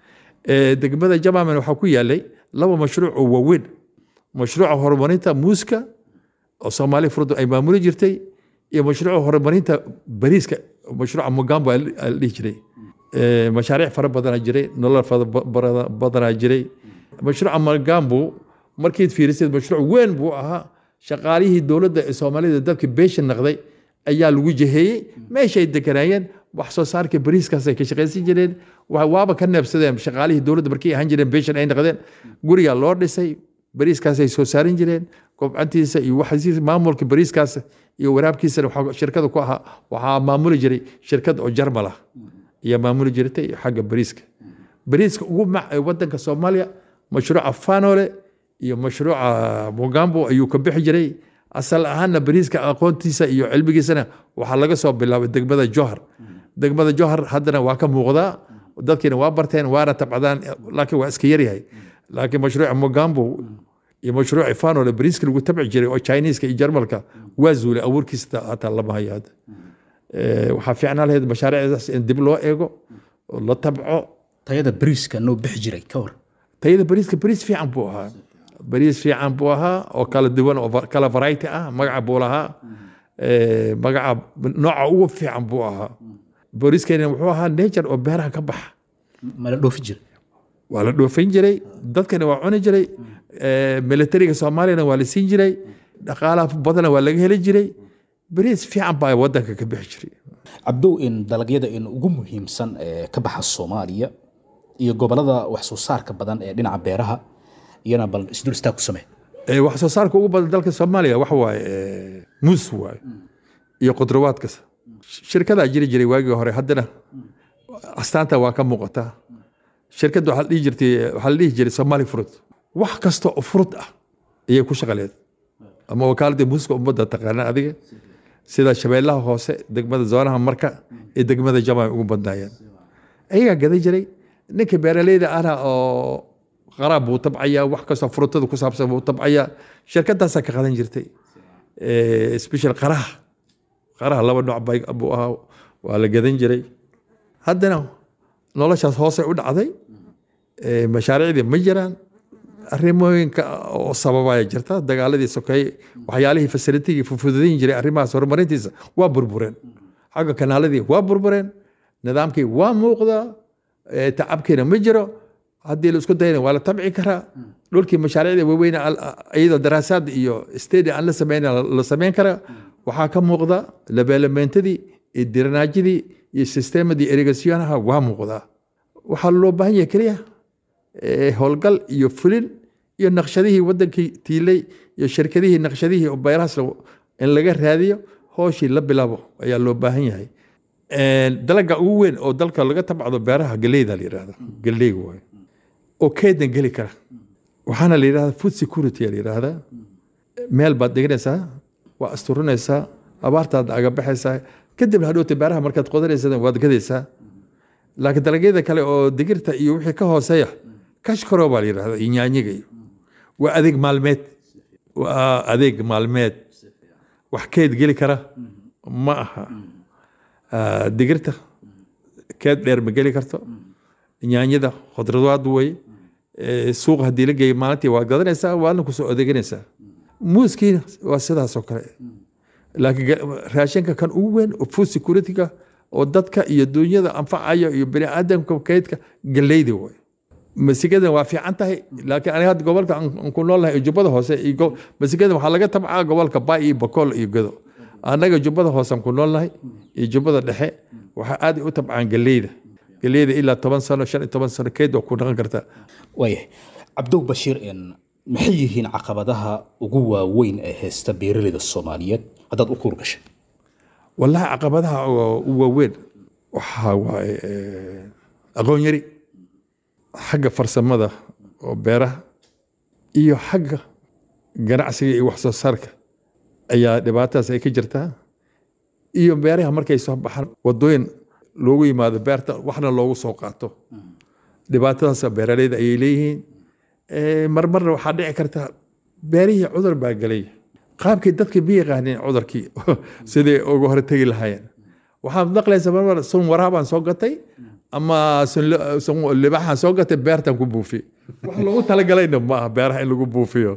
Ee, degmada jamaman waxaa ku yaalay laba mashruuc oo waaweyn mashruuca horumarinta muuska oo soomaali furdu ay maamuli jirtay iyo mashruuca horumarinta bariiska mashruuca mugambo aa la dhihi jiray Ee, mashaariic fara badanaa jiray nolol fara ba- bara- badanaa jiray mashruuca mugambo markiid fiirisid mashruuc weyn buu ahaa shaqaalihii dowladda ee soomaalida dalka beesha naqday ayaa lagu jeheeyey meeshay deganaayeen wax soo saarka bariiskaasay ka shaqaysan jireen wa- waaba ka neebsadeen shaqaalihii dowladda markay ahaan jireen beeshan ay naqdeen gurigaa loo dhisay bariiskaasay soo saarin jireen kobcantiisa iyo waxasiisa maamulka bariiskaas iyo waraabkiisana waxaa shirkada ku ahaa waxaa maamuli jiray shirkad oo jarmal ah ayaa maamuli jirtay xagga bariiska bariiska ugu mac ee wadanka soomaaliya mashruuca fanole iyo mashruuca mugambo ayuu ka bixi jiray asal ahaanna bariiska aqoontiisa iyo cilmigiisana waxaa laga soo bilaabay degmada johar degmada johar haddana waa ka muuqdaa dadkiina waa barteen waana tabcadaan laakiin waa iska yaryahay laakiin mashruuca mugambo iyo mashruuca fanole bariiska lagu tabci jiray oo chineeska iyo jarmalka waa zuulay abuurkiisa hataa lama hayo hadda Eh, waxaa fiicnaan lahayd mashaariicdaas in dib loo eego oo la tabco tayada bariiska noo bixi jiray ka hor tayada bariiska bariis fiican buu ahaa bariis fiican buu ahaa oo kala duwan oo va- kala variety ah magaca buu lahaa Eh, magaca nooca ugu fiican buu ahaa bariiskeena wuxuu ahaa nature oo beeraha ka baxa mala dhoofi jiray waa la dhoofin jiray dadkana waa cuni jiray Eh, militariga soomaaliyana waa la siin jiray dhaqaalaha badana waa laga heli jiray bariis fiican baa wadanka ka bixi jiray cabdow in dalagyada in ugu muhiimsan ee ka baxa soomaaliya iyo gobolada wax soo saarka badan ee dhinaca beeraha iyana bal isdul istaag ku samee Ee, wax soo saarka ugu badan dalka soomaaliya waxa waaye ee, muus waaye iyo khudrawaadkas shirkadaa jiri jiray waagii hore haddana astaanta waa ka muuqataa shirkadda waxaa la dhihi jirtay waxaa la dhihi jiray somali fruit wax kasta oo fruit ah ayay ku shaqaleed ama wakaaladda muuska ummadda taqaana adiga sida shabeellaha hoose degmada zoonaha marka iyo degmada jama ay ugu badnaayeen ayagaa gadan jiray ninka beeraleyda ahna oo qaraab buu tabcayaa wax kastoo frutada ku saabsan buu tabcayaa shirkadaasaa ka qadan jirtay Eh, special qaraha qaraha laba nooc bay- buu ahaa waa la gadan jiray haddana noloshaas hoose u dhacday Eh, mashaariicdii ma jiraan arrimooyinka oo sababaya jirta dagaaladii sokeeye waxyaalihii fasilitigii fufudayn jiray arrimahaas horumarintiisa waa burbureen xagga kanaaladii waa burbureen nidaamkii waa muuqdaa eh, tacabkiina ma jiro haddii la isku dayana waa la tabci karaa dhulkii mashaariicda waaweyn iyadoo daraasaad iyo stadi aan la sameyn la sameyn karaa waxaa ka muuqda labeelameentadii iyo diranaajidii iyo sisteemadii erigasyonaha waa muuqdaa waxaa loo baahan yahay keliya eh, howlgal iyo fulin iyo naqshadihii wadankii tiilay iyo shirkadihii naqshadihii oo beerahaas la- in laga raadiyo hooshii la bilaabo ayaa loo baahan yahay dalaga ugu weyn oo dalka laga tabcdo beeraha galeyda la yidhahda galeyga waay oo keedan geli kara waxaana la yidhahda food security la yidhahda meel baad dhiganaysaa waa asturinaysaa abaartaad aga baxaysaa kadib hadhowta beeraha markaad qodanaysaa waad gadaysaa laakiin dalagyada kale oo digirta iyo wixii ka hooseeya kashkaro baa la yidhahda iyo nyaanyiga iyo waa adeeg maalmeed waa adeeg maalmeed wax keed geli kara ma aha Ah, digirta keed dheer ma geli karto nyaanyada khudradaad wey Eh, suuq haddii la geeyo maalintii waad gadanaysaa waadna kusoo adeeganaysaa muuskiina waa sidaas oo kale laakiin ga- raashinka kan ugu weyn oo food security-ga oo dadka iyo dunyada anfacaya iyo bini aadamka kaydka galeyda way masigadan waa fiican tahay laakiin aniga hadda gobolka aan aan ku noolnahay iyo jubbada hoose iyo go- masigadan waxaa laga tabcaa gobolka bay iyo bakool iyo godo annaga jubbada hoose aan ku noolnahay iyo jubbada dhexe waxaa aad u tabcaan galeyda geleyda ilaa toban sano shan iyo toban sano keyd waa ku dhaqan kartaa waayahay cabdow bashiir een maxay yihiin caqabadaha ugu waaweyn ee haysta beeraleyda soomaaliyeed haddaad u kuur gashay wallahi caqabadaha oo u waaweyn waxaa waaye eh, aqoon yari xagga farsamada oo beeraha iyo xagga ganacsiga iyo wax soo saarka ayaa dhibaatadaas ay ka jirtaa iyo beeraha markay soo baxaan wadooyin loogu yimaado beerta waxna loogu soo qaato dhibaatadaas beeraleyda ayay leeyihiin Eh, marmarna waxaa dhici karta beerihii cudur baa gelay qaabkii dadka ma yaqaanin cudurkii sidai uga hortegi lahaayeen waxaad maqlaysa marmar sun waraabaan soo gatay ama sun li- sun libaxaan soo gatay beertan ku buufiye wax loogu talagalayna ma aha beeraha in lagu buufiyo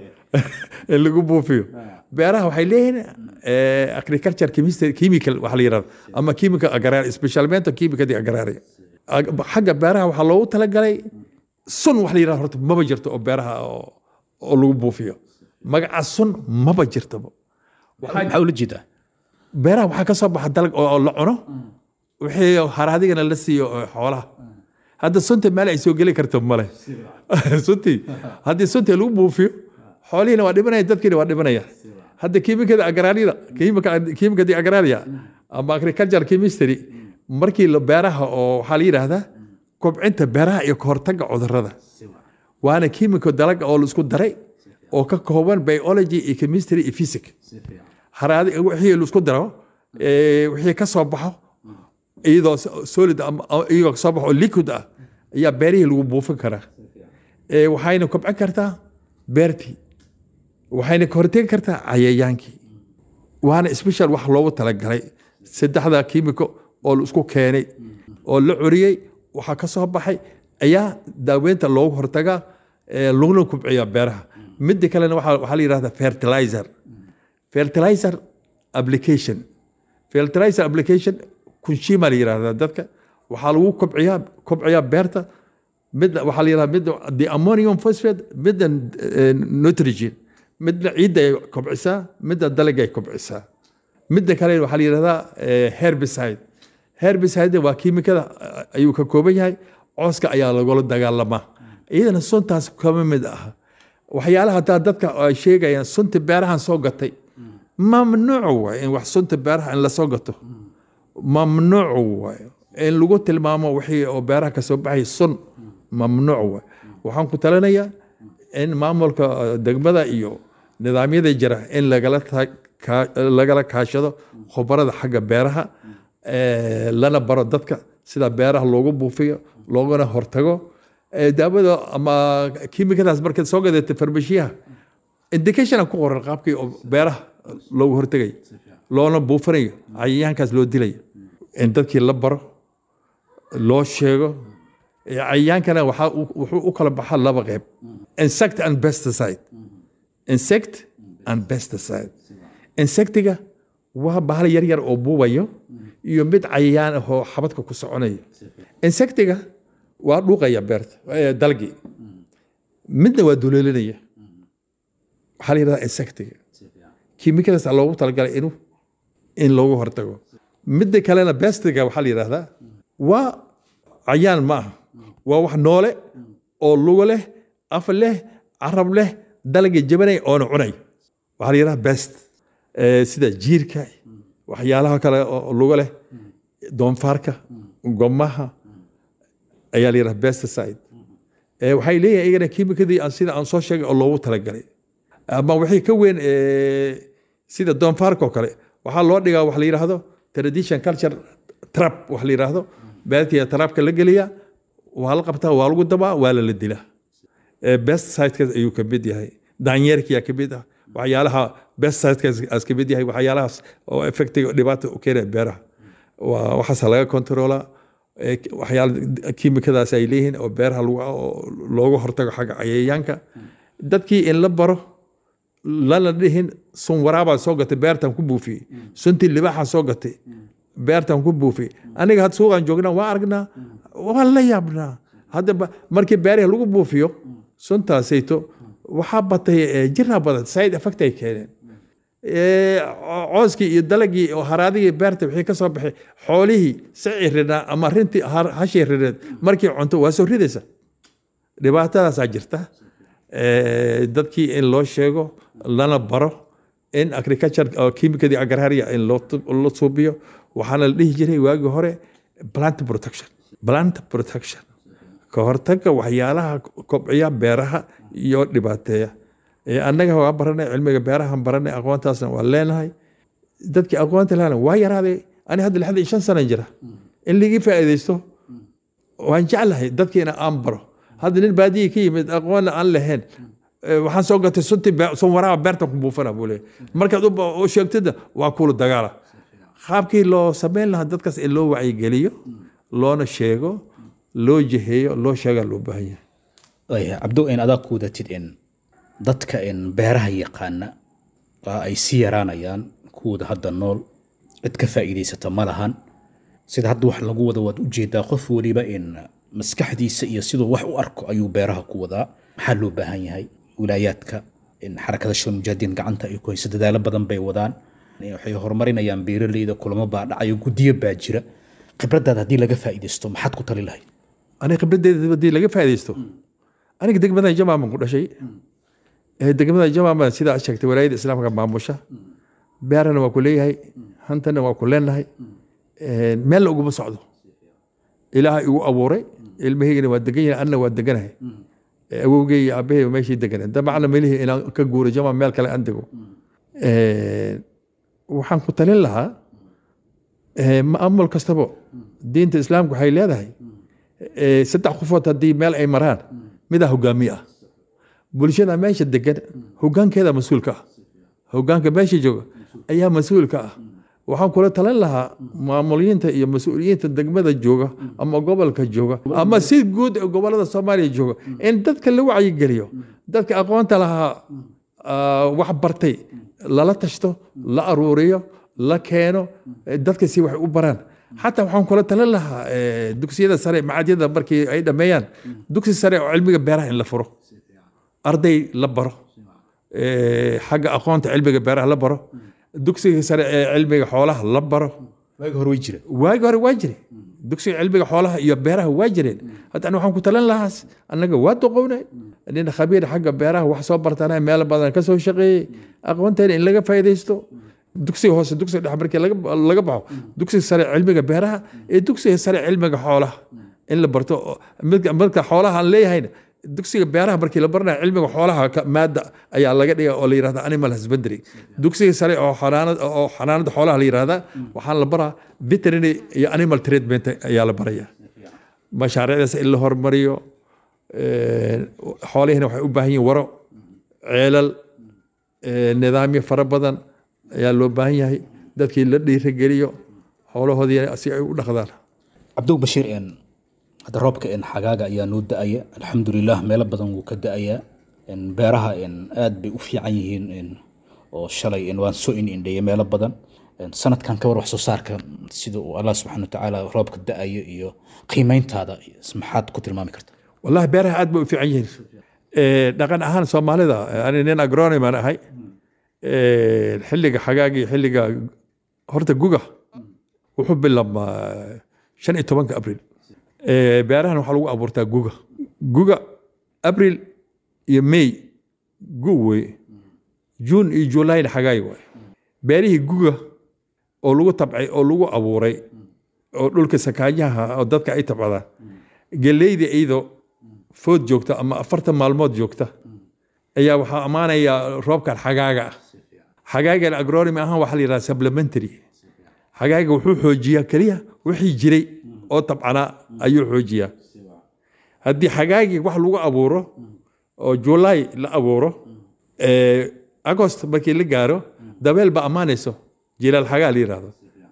in lagu buufiyo beeraha waxay leeyihiin eh, agriculture chemistry- chemical waxa la yirahdo ama chemical agraria specialmente chemical agraria Ag- xagga beeraha waxaa loogu talagalay sun wax la yirahdo horta maba jirto oo beeraha oo oo lagu buufiyo magaca sun maba jirtaba maxaa ula jeedaa beeraha waxaa ka soo baxa dalag oo oo la cuno wixii haraadigana la siiyo oo xoolaha hadda sunta meel ay soo geli karto male suntii haddii suntii lagu buufiyo xoolihiina waa dhimanaya dadkiina waa dhimanaya hadda kiimikada agraariyada kiimikadii agraariya ama agriculture chemistry markii la beeraha oo waxaa la yidhaahdaa kobcinta beeraha iyo kahortaga cudurrada waana kiimiko dalaga oo la isku daray oo ka kooban biology iyo chemistry iyo physics haraadi wixii la isku daro ee, wixii ka soo baxo iyadoo so- solid ama- ama iyagoo soo baxo oo liquid ah ayaa beerihii lagu buufin karaa Ee, waxayna kobcin kartaa beertii waxayna ka hortegi kartaa cayayaankii waana special wax loogu talagalay saddexda kiimiko oo la isku keenay oo la curiyey waxaa ka soo baxay ayaa daaweynta loogu hortagaa ee, laguna kubciya beeraha midda kalena waxaa waxaa la yidhahdaa fertilizer fertilizer application fertilizer application kunshima la yidhahdaa dadka waxaa lagu kobciyaa kobciyaa beerta midna waxaa la yidhahdaa midna the ammonium phosphate midna eh, nitrogen midna ciidda ay kobcisaa midna dalaga ay kobcisaa midda kale waxaa la yidhahdaa eh, herbicide herbicide waa kiimikada eh, ayuu ka kooban yahay cooska ayaa lagula dagaalamaa iyadana suntaas kama mid ah waxyaalaha hataa dadka ay sheegayaan sunta beerahan soo gatay mamnuuc waay in wax sunta beeraha in lasoo gato mamnuuc waay in lagu tilmaamo wixii oo beeraha kasoo baxay sun mamnuuc waay waxaan ku talinayaa in maamulka eh, degmada iyo nidaamyada jira in lagala ta- ka- lagala kaashado khubarada xagga beeraha eh, lana baro dadka sida beeraha loogu buufiyo loogana hortago Eh, daawada ama kiimikadaas markaad soo gadatay farmashiyaha indicationa ku qoran qaabkii oo beeraha loogu hortegayo loona buufinayo cayayaankaas loo dilayo in dadkii la baro loo sheego Eh, cayayaankana waxaa u- wuxuu u kala baxaa laba qeyb insect and pesticide insect and pesticide insectiga waa bahal yar yar oo buubayo iyo mid cayayaan ah oo xabadka ku soconayo insectiga waa dhuuqaya beerta eh, dalgii midna waa duleelinaya waxaa la yidhahdaa insectiga kiimikadaas loogu talagalay inuu in loogu hortago midda kalena bestiga waxaa la yidhahdaa waa cayaan ma aha waa wax noole oo lugo leh af leh carab leh dalga jabanay oona cunay waxaa la yidhahdaa best Eh, sida jiirka waxyaalaha kale oo lugo leh doonfaarka gomaha ayaa la yidhaha pesticide Eh, waxay leeyihin iyagana kiimikadii aan sida aan soo sheegay oo loogu talagalay ama wixii ka weyn eh, sida doonfaarka oo kale waxaa loo dhigaa wax la yidhaahdo tradition culture trap wax la yidhaahdo beertiya trapka la geliya waa la qabtaa waa lagu dabaa waa lala dilaa Eh, pesticide ayuu ka mid yahay daanyeerkiyaa ka mid ah waxyaalaha pesticide ka mid yahay waxyaalahaas oo effectiga dhibaata u keenaya beeraha waa waxaasa laga kontroolaa Eh, waxyaala kiimikadaas ay leeyihiin oo beeraha lagu- oo looga hortago xagga cayayaanka dadkii in la baro lana dhihin sun waraabaa soo gatay beertan ku buufiyey suntii libaaxa soo gatay beertan ku buufiyey aniga had suuqan joognaa waa aragnaa waan la yaabnaa haddaba markii beerihi lagu buufiyo suntaasayto waxaa batay eh, jiraa badan side effect ay keeneen ee, co- cooskii iyo dalagii oo haraadigii beerta wixii ka soo baxay xoolihii sicii ridnaa ama rintii har- hashii rineed markii cunto waa soo ridaysa dhibaatadaasaa jirta Ee, dadkii in loo sheego lana baro in agriculture oo chemicalii agraria in loo tu- loo suubiyo waxaana la dhihi jiray waagii hore plant protection plant protection ka hortagga waxyaalaha kobciya beeraha iyo dhibaateeya Ee, annaga waa baranay cilmiga beerahan baranay aqoontaasna waa leenahay dadkii aqoonta lahana waa yaraaday ani hadda lixdan iyo shan sana jira in ligii faa'iidaysto waan jeclahay dadkiina aan baro hadda nin baadiyii ka yimid aqoonna aan lahayn eh, waxaan soo gatay sunti sun waraaba beertan ku buufana buu leeyahay markaad u ba- u sheegtida waa kula dagaala qaabkii loo samayn lahaa dadkaas in loo wacyigeliyo loona sheego loo jiheeyo loo sheegaa loo baahan yahay Waaya, cabdo in adaa ku wadatid in dadka in beeraha yaqaana waa ay sii yaraanayaan kuwooda hadda nool cid ka faa'iidaysata ma lahan sida hadda wax lagu wada waad ujeedaa qof weliba in maskaxdiisa iyo siduu wax u arko ayuu beeraha ku wadaa maxaa loo baahan yahay wilaayaadka in xarakada shal mujaahidiin gacanta ay ku hayso dadaalo badan bay wadaan waxay horumarinayaan beeraleyda kulamo baa dhacayo guddiyo baa jira khibradaada haddii laga faa'iidaysto maxaad ku tali lahayd aniga khibraddeeda haddii laga faa'iidaysto aniga degmadan jamaaman ku dhashay ee degmada jamaaman sidaa aad sheegtay walaayada islaamka maamusha beerana waa ku leeyahay hantana waa ku leenahay Ee, meelna uguma socdo ilaahay igu abuuray ilmahaygana waa degan yahay anna waa deganahay Ee, awowgay iyo aabbahay meeshii deganay dabacna melihii inaan ka guuro jamaa meel kale aan dego Ee, waxaan ku talin lahaa ee, maamul kastaba diinta islaamka waxay leedahay ee, saddex qofood haddii meel ay maraan midaa hogaamiye ah bulshada meesha degan hogaankeeda mas-uulka ah hogaanka meesha jooga ayaa mas-uulka ah waxaan kula talin lahaa maamuliyiinta iyo mas-uuliyiinta degmada jooga ama gobolka jooga ama si guud ee gobolada soomaaliya jooga in dadka la wacyigeliyo dadka aqoonta lahaa ah, wax bartay lala tashto la aruuriyo la keeno eh, dadka si wax u baraan xataa waxaan kula talin lahaa eh, dugsiyada sare macadyada markii ay dhameeyaan dugsi sare oo cilmiga beeraha in la furo arday la baro eh, xagga aqoonta cilmiga beeraha la baro dugsiga sare ee cilmiga xoolaha la baro waagi hore way jira waagi hore waa jire dugsiga cilmiga xoolaha iyo beeraha waa jireen hadda ani waxaan ku talin lahaas annaga waa doqownay nin khabiir xagga beeraha wax soo bartana meel badan ka soo shaqeeyey aqoonteena in laga faa'iidaysto dugsiga hoose dugsiga dhexe markii laga laga baxo dugsiga sare cilmiga beeraha iyo dugsiga sare cilmiga xoolaha in la barto oo- midka marka xoolaha aan leeyahayna dugsiga beeraha markii la baranayo cilmiga xoolaha ka- maada ayaa laga dhiga oo la yirahda animal husbandry dugsiga sare oo xanaanad oo xanaanada xoolaha la yirahda waxaa la baraa veterinary iyo animal treatment ayaa la baraya mashaariicdaas in la hormariyo ee, xoolihina waxay u baahan yihiin waro ceelal ee, nidaamyo fara badan ayaa loo baahan yahay dadkii la dhiirigeliyo xoolahoodii si ay u dhaqdaan cabdow bashiir een hadda roobka een xagaaga ayaa noo da-aya alxamdulilah meelo badan wuu ka da-ayaa een beeraha een aad bay u fiican yihiin een oo shalay een waan soo in indheeyay meelo badan een sanadkan ka war wax soo saarka sida uu allah subxaana watacaala roobka da-ayo iyo qiimeyntaada maxaad ku tilmaami karta wallahi beeraha aad bay u fiican yihiin Ee, dhaqan ahaan soomaalida ani nin agronom aan ahay Ee, xilliga xagaaga iyo xilliga horta guga wuxuu bilaabmaa shan iyo tobanka abril Ee, beerahan waxaa lagu abuurtaa guga guga abril iyo may gu wey juun iyo julayna xagaay waay beerihii guga oo lagu tabcay oo lagu abuuray oo dhulka sakaajaha oo dadka ay tabcadaan geleyda iyadoo food joogta ama afartan maalmood joogta ayaa waxaa ammaanaya roobkan xagaaga ah xagaagan agronomy ahaan waxaa la yidhahda supplementary xagaaga wuxuu xoojiyaa keliya wixii jiray oo tabcanaa ayuu xoojiyaa haddii xagaagii wax lagu abuuro oo july la abuuro ee, agost markii la gaaro dabeel ba ammaanayso jilaal xagaa la yidhahdo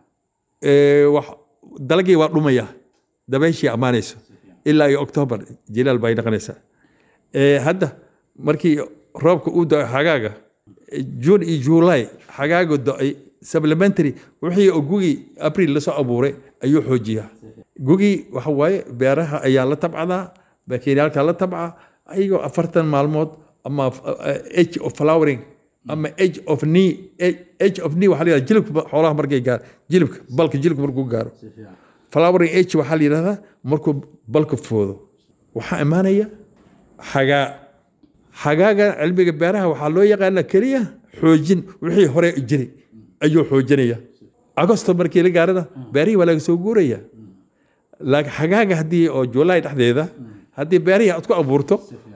Ee, wax- dalagii waa dhumaya dabeeshii ammaanayso ilaa iyo october jilaal bay noqonaysaa Ee, hadda markii roobka uu da xagaaga june iyo july xagaaga do-ay supplementary wixii oo gugii april lasoo abuuray ayuu xoojiyaa gugii waxa waaye beeraha ayaa la tabcadaa bakeeriyaalka la tabca ayagoo afartan maalmood ama age of flowering ama age of knee age of knee waxaa la yidhahdaa jilibka xoolaha markay gaaro jilibka balka jilibka markuu gaaro flowering age waxaa la yidhahdaa markuu balka foodo waxaa imaanaya xagaa xagaaga cilmiga beeraha waxaa loo yaqaana keliya xoojin wixii hore jiray ayuu xoojinaya agosto markii la gaarana beerihii waa laga soo guuraya laakiin xagaaga haddii oo juulaay dhexdeeda haddii beerihii aad ku abuurto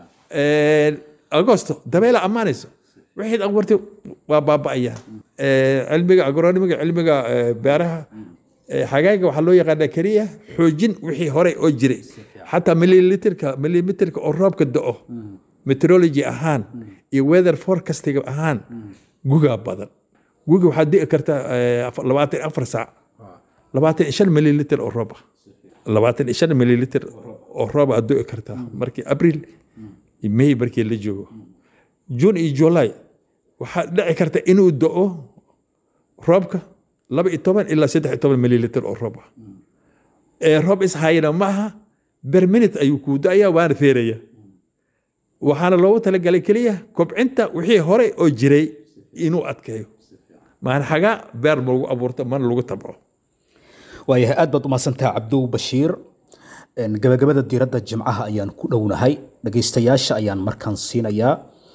agosto dabeela ammaanayso wixii abuurtay waa baaba'aya cilmiga agronomiga cilmiga beeraha xagaaga waxaa loo yaqaanaa keliya xoojin wixii hore oo jiray xataa mililitrka milimitrka oo roobka da'o meteorology ahaan iyo weather forecasting ahaan gugaa badan guga waxaa di'i karta labaatan afar saac labaatan shan mililitr oo roob ah labaatan shan mililitr oo roob aad di'i kartaa markii abril may markii la joogo june iyo july waxaa dhici karta inuu da'o roobka laba iyo toban ilaa saddex iyo toban mililitr oo roob ah ee roob ishayana ma aha ber minute ayuu kuu da'aya waana feeraya waxaana loogu talagalay keliya kobcinta wixii hore oo jiray inuu adkeeyo maan xagaa beer ma lagu abuurto mana lagu tabco waayahay aad baad umahadsantaha cabdow bashiir gabagabada diiradda jimcaha ayaan ku dhownahay dhagaystayaasha ayaan markaan siinayaa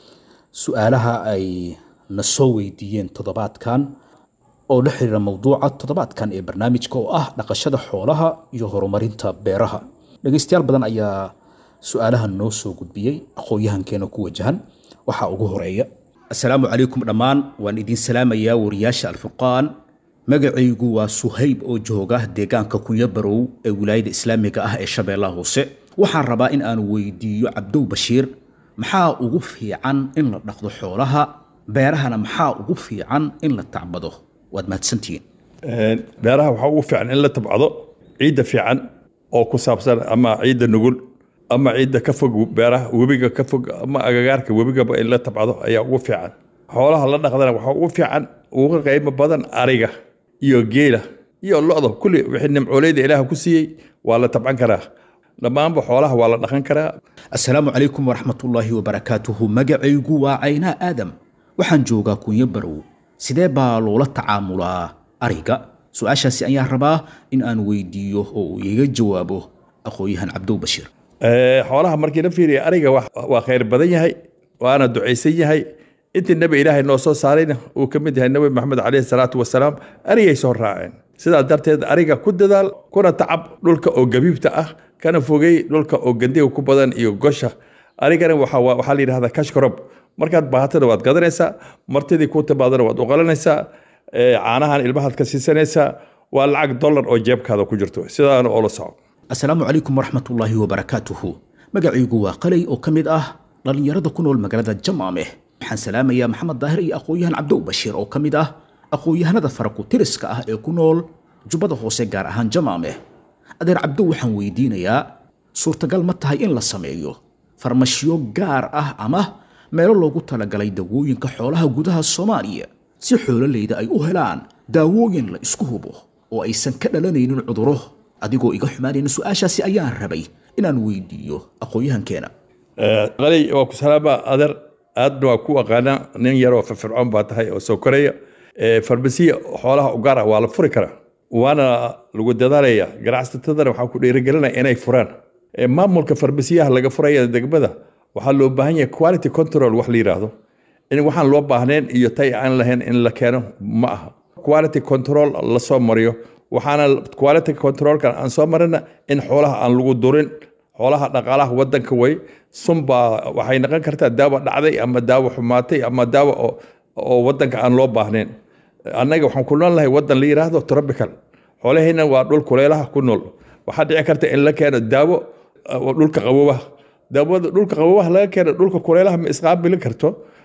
su-aalaha ay na soo weydiiyeen toddobaadkan oo la xiriira mowduuca toddobaadkan ee barnaamijka oo ah dhaqashada xoolaha iyo horumarinta beeraha dhagaystayaal badan ayaa su-aalahan noo soo gudbiyey aqoon-yahankeena ku wajahan waxaa ugu horeeya assalaamu calaykum dhammaan waan idiin salaamayaa wariyaasha alfurqaan magacaygu waa suhayb oo jooga deegaanka kunyabarow ee wilaayada islaamiga ah ee shabeellaha hoose waxaan rabaa in aan weydiiyo cabdow bashiir maxaa ugu fiican in la dhaqdo xoolaha beerahana maxaa ugu fiican in la tacbado waad mahadsantihiin beeraha waxaa ugu fiican in la tabcado ciidda fiican oo ku saabsan ama ciidda nugul ama ciidda ka fog beeraha webiga ka fog ama agagaarka webigaba in la tabcado ayaa ugu fiican xoolaha la dhaqdana waxaa ugu fiican uga qiimo badan ariga iyo geela iyo lo-da kulli wixii nimcooleyda ilaah ku siiyey waa la tabcan karaa dhammaanba xoolaha waa la dhaqan karaa assalaamu calaykum waraxmatullaahi wabarakaatuhu magacaygu waa caynaa aadam waxaan joogaa kunyo barow sidee baa loola tacaamulaa ariga su-aashaasi ayaan rabaa in aan weydiiyo oo uu iga jawaabo aqoon-yahan cabdow bashiir xoolaha markii la fiiriya ariga waa khayr badan yahay waana ducaysan yahay intii nebi ilaahay noo soo saarayna uu ka mid yahay nebi maxamed caleyhi salaatu wasalaam arigay soo raaceen sidaa darteed ariga ku dadaal kuna tacab dhulka oo gabiibta ah kana fogey dhulka oo gandiga ku badan iyo gosha arigana waxaa la yidhahdaa kashkarob markaad baahatada waad gadanaysaa martidii ku timaadana waad uqalanaysaa caanahan ilmahaad ka siisanaysaa waa lacag dollar oo jeebkaada ku jirto sidaana oo la soco assalaamu calaykum waraxmatullaahi wabarakaatuhu magacaygu waa qalay oo ka mid ah dhallinyarada ku nool magaalada jamaameh waxaan salaamayaa maxamed daahir iyo aqoon-yahan cabdow bashiir oo ka mid ah aqoon-yahanada farakutiriska ah ee ku nool jubbada hoose gaar ahaan jamaameh adeer cabdow waxaan weydiinayaa suurtagal ma tahay in la sameeyo farmashiyo gaar ah ama meelo loogu talagalay dawooyinka xoolaha gudaha soomaaliya si xoololeyda ay u helaan daawooyin la isku hubo oo aysan ka dhalanaynin cuduro adigoo iga xumaanayna su-aashaasi ayaan rabay inaan weydiiyo aqoon-yahankeena qalay waa ku salaama adeer aadna waa ku aqaana nin yaroo firfircoon baa tahay oo soo koraya farmasiya xoolaha u gaar ah waa la furi karaa waana lagu dadaalaya ganacsatadana waxaa ku dhiirigelinaya inay furaan maamulka farmasiyaha laga furaya degmada waxaa loo baahan yahay quality control wax la yidhaahdo in waxaan loo baahnayn iyo tay aan lahayn in la keeno ma aha quality control la soo mariyo waxaana quality controlkan aan soo marina in xoolaha aan lagu durin xoolaha dhaqaalaha wadanka way sunbaa waxay noqon kartaa daawo dhacday ama daawo xumaatay ama daawo oo wadanka aan loo baahnayn annaga waxaan ku nool nahay wadan la yidhaahdo tropical xoolahayna waa dhul kuleelaha ku nool waxaa dhici karta in la keeno daawo dhulka qabowaha daawada dhulka qabowaha laga keeno dhulka kuleelaha ma isqaabili karto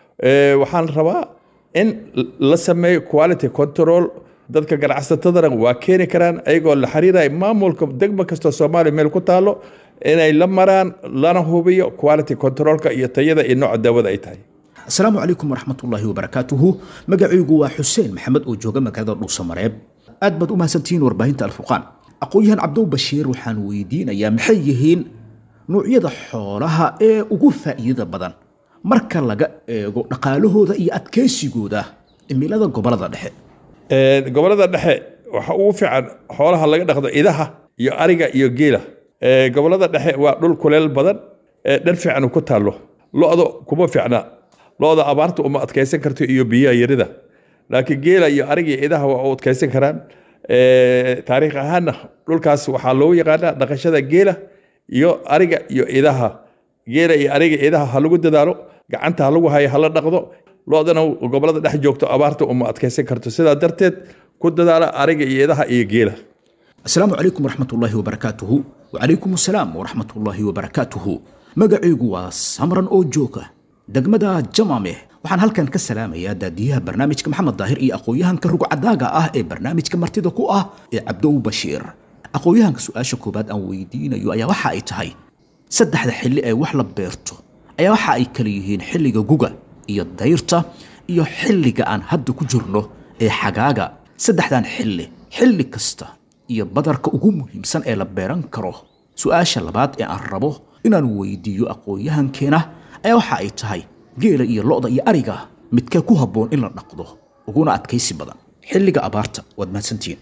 waxaan rabaa in la sameeyo quality control dadka ganacsatadana waa keeni karaan ayagoo la xiriiraya maamulka degma kastoo soomaaliya meel ku taalo inay la maraan lana hubiyo quality controlka iyo tayada iyo nooca daawada ay tahay asalaamu calaykum waraxmatullaahi wabarakaatuhu magacaygu waa xuseen maxamed oo jooga magaalada dhuusamareeb aad baad u mahadsantihiin warbaahinta alfurqaan aqoon-yahan cabdow bashiir waxaan weydiinayaa maxay yihiin nuucyada xoolaha ee ugu faa'iidada badan marka laga eego dhaqaalahooda iyo adkaysigooda cimilada gobolada dhexe Een, gobolada dhexe waxa ugu fiican xoolaha laga dhaqdo idaha iyo ariga iyo geela Ee, gobolada dhexe waa dhul kuleel badan ee dhar fiican ku taallo lo-da kuma fiicna lo-da abaarta uma adkaysan karto iyo biyaha yarida laakiin geela iyo ariga iyo idaha waa u adkaysan karaan Ee, taariikh ahaanna dhulkaas waxaa loogu yaqaanaa dhaqashada geela iyo ariga iyo idaha geela iyo ariga iyo idaha ha lagu dadaalo gacanta ha lagu hayo hala dhaqdo lo-dana gobolada dhex joogto abaarta uma adkaysan karto sidaa darteed ku dadaala ariga iyo idaha iyo geela asalaamu calaykum waraxmatullaahi wabarakaatuhu wacalaykum asalaam waraxmatullaahi wabarakaatuhu magacaygu waa samran oo jooga degmada jamame waxaan halkan ka salaamayaa daadiyaha barnaamijka maxamed daahir iyo aqoon-yahanka rugcadaaga ah ee barnaamijka martida ku ah ee cabdow bashiir aqoon-yahanka su-aasha koowaad aan weydiinayo ayaa waxa ay tahay saddexda xilli ee wax la beerto ayaa waxa ay kala yihiin xilliga guga iyo dayrta iyo xilliga aan hadda ku jirno ee xagaaga saddexdan xilli xilli kasta iyo badarka ugu muhiimsan ee la beeran karo su-aasha labaad ee aan rabo inaan weydiiyo aqoon-yahankeena ayaa waxa ay tahay geela iyo lo-da iyo ariga midkee ku habboon in la dhaqdo uguna adkaysi badan xilliga abaarta waad mahadsantihiin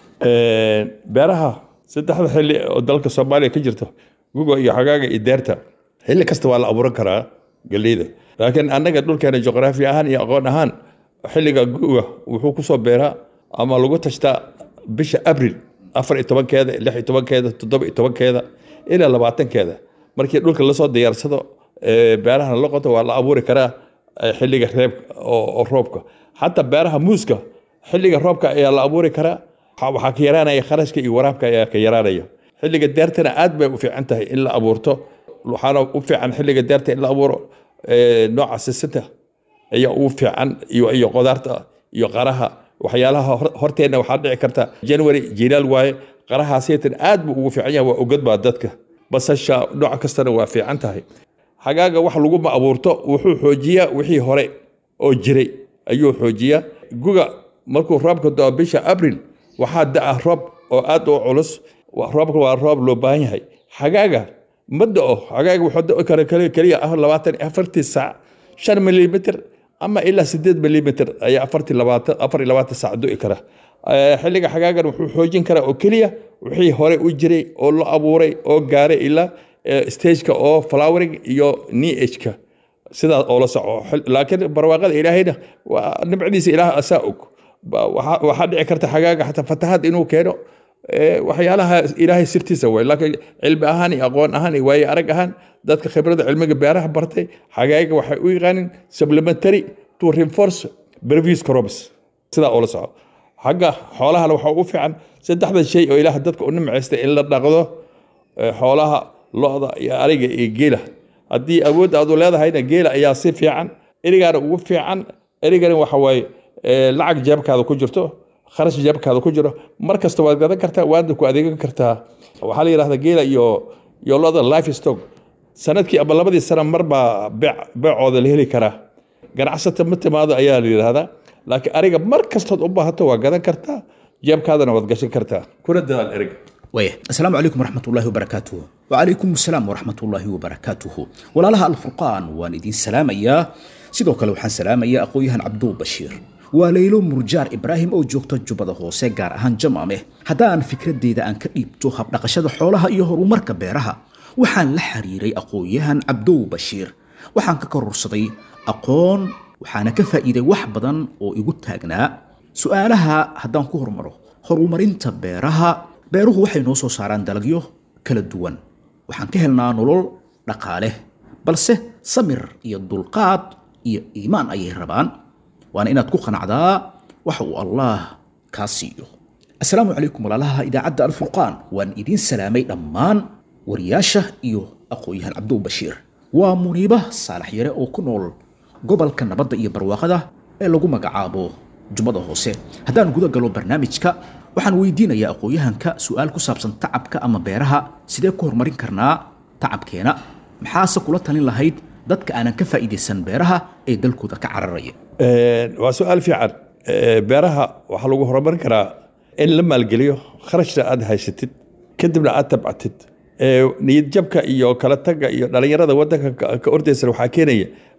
Een, beeraha saddexda xilli oo dalka soomaaliya ka jirto guga iyo xagaaga iyo deerta xilli kasta waa la abuuran karaa galleyda laakiin annaga dhulkeena juqraafi ahaan iyo aqoon ahaan xilliga guga wuxuu kusoo beeraa ama lagu tashtaa bisha abril afar iyo tobankeeda lix iyo tobankeeda toddoba iyo tobankeeda ilaa labaatankeeda markii dhulka lasoo diyaarsado ee, beeraha la qoto waa la abuuri karaa ee, xilliga reebka oo oo roobka xataa beeraha muuska xilliga roobka ayaa la abuuri karaa Waxa- waxaa ka yaraanaya kharashka iyo waraabka ayaa ka yaraanaya xilliga deertana aad bay u fiican tahay in la abuurto waxaana u fiican xilliga deerta in la abuuro ee, nooca sisinta ayaa ugu fiican iyo iyo qudaarta iyo qaraha waxyaalaha hor- horteenna waxaa dhici karta january jilaal waaye qaraha seetan aad buu ugu fiican yahay waa ogad baa dadka basasha nooc kastana waa fiican tahay xagaaga wax laguma abuurto wuxuu xoojiyaa wixii hore oo jiray ayuu xoojiyaa guga markuu roobka doo bisha abril waxaa da'a roob oo aad u culus Wa- roobka waa roob loo baahan yahay xagaaga ma da'o xagaaga wuxuu da'i kara kali- keliya ah labaatan iyo afartii saac shan milimitr ama ilaa sideed milimitr ayaa afartii labaatan afar iyo labaatan saac du'i kara Eh, xilliga xagaagan wuxuu xoojin karaa oo keliya wixii hore u jiray oo la abuuray oo gaaray ilaa eh, stageka oo flowering iyo neageka sidaas oo la soco Xil- laakiin barwaaqada ilaahayna waa nimcadiisa ilaah asaa og Ba- waxaa waxaa dhici karta xagaaga xataa fatahaad inuu keeno Eh, waxyaalaha ilaahay sirtiisa way laakiin cilmi ahaan iyo aqoon ahaan iyo waaye arag ahaan dadka khibrada cilmiga beeraha bartay xagaaga waxay u yaqaanin supplementary to reinforce previous crops sidaa oo la soco xagga xoolahana waxaa ugu fiican saddexda shay oo ilaah dadka u nimcaystay in la dhaqdo eh, xoolaha lo-da iyo ariga iyo geela haddii awood aad u leedahayna geela ayaa si fiican erigaana ugu fiican erigana waxa waaye eh, lacag jeebkaada ku jirto kharash jeebkaada ku jiro mar kasta waad gadan kartaa waadna ku adeegan kartaa waxaa la yidhahdaa geela iyo iyo lo-da life stock sanadkii ama labadii sano mar baa beec beecooda la heli karaa ganacsata ma timaado ayaa la yidhahdaa laakiin ariga mar kastood u baahato waa gadan kartaa jeebkaadana waad gashan kartaa kuna dadaal eriga waaya asalaamu calaykum waraxmatullaahi wabarakaatuhu wacalaykum asalaam waraxmatullaahi wabarakaatuhu walaalaha alfurqaan waan idiin salaamayaa sidoo kale waxaan salaamayaa aqoon-yahan cabduul bashiir waa laylo murjaar ibraahim oo joogta jubbada hoose gaar ahaan jamaame haddaan fikradeyda aan ka dhiibto habdhaqashada xoolaha iyo horumarka beeraha waxaan la xiriiray aqoon-yahan cabdow bashiir waxaan ka kororsaday aqoon waxaana ka faa'iiday wax badan oo igu taagnaa su-aalaha haddaan ku hormaro horumarinta beeraha beeruhu waxay noo soo saaraan dalagyo kala duwan waxaan ka helnaa nolol dhaqaale balse samir iyo dulqaad iyo iimaan ayay rabaan waana inaad ku qanacdaa waxa uu allah kaa siiyo asalaamu calaykum walaalaha idaacadda alfurqaan waan idiin salaamay dhammaan wariyaasha iyo aqoon-yahan cabdow bashiir waa muniiba saalax yare oo ku nool gobolka nabadda iyo barwaaqada ee lagu magacaabo jubbada hoose haddaan guda galo barnaamijka waxaan weydiinayaa aqoon-yahanka su-aal ku saabsan tacabka ama beeraha sidee ku horumarin karnaa tacabkeena maxaase kula talin lahayd dadka aanan ka faa'iidaysan beeraha ee dalkooda ka cararaya waa su-aal fiican Eh, beeraha waxaa lagu horumarin karaa in la maalgeliyo kharashna aad haysatid kadibna aad tabcatid Eh, niyad jabka iyo kala tagga iyo dhalinyarada wadanka ka- ka ordaysan waxaa keenaya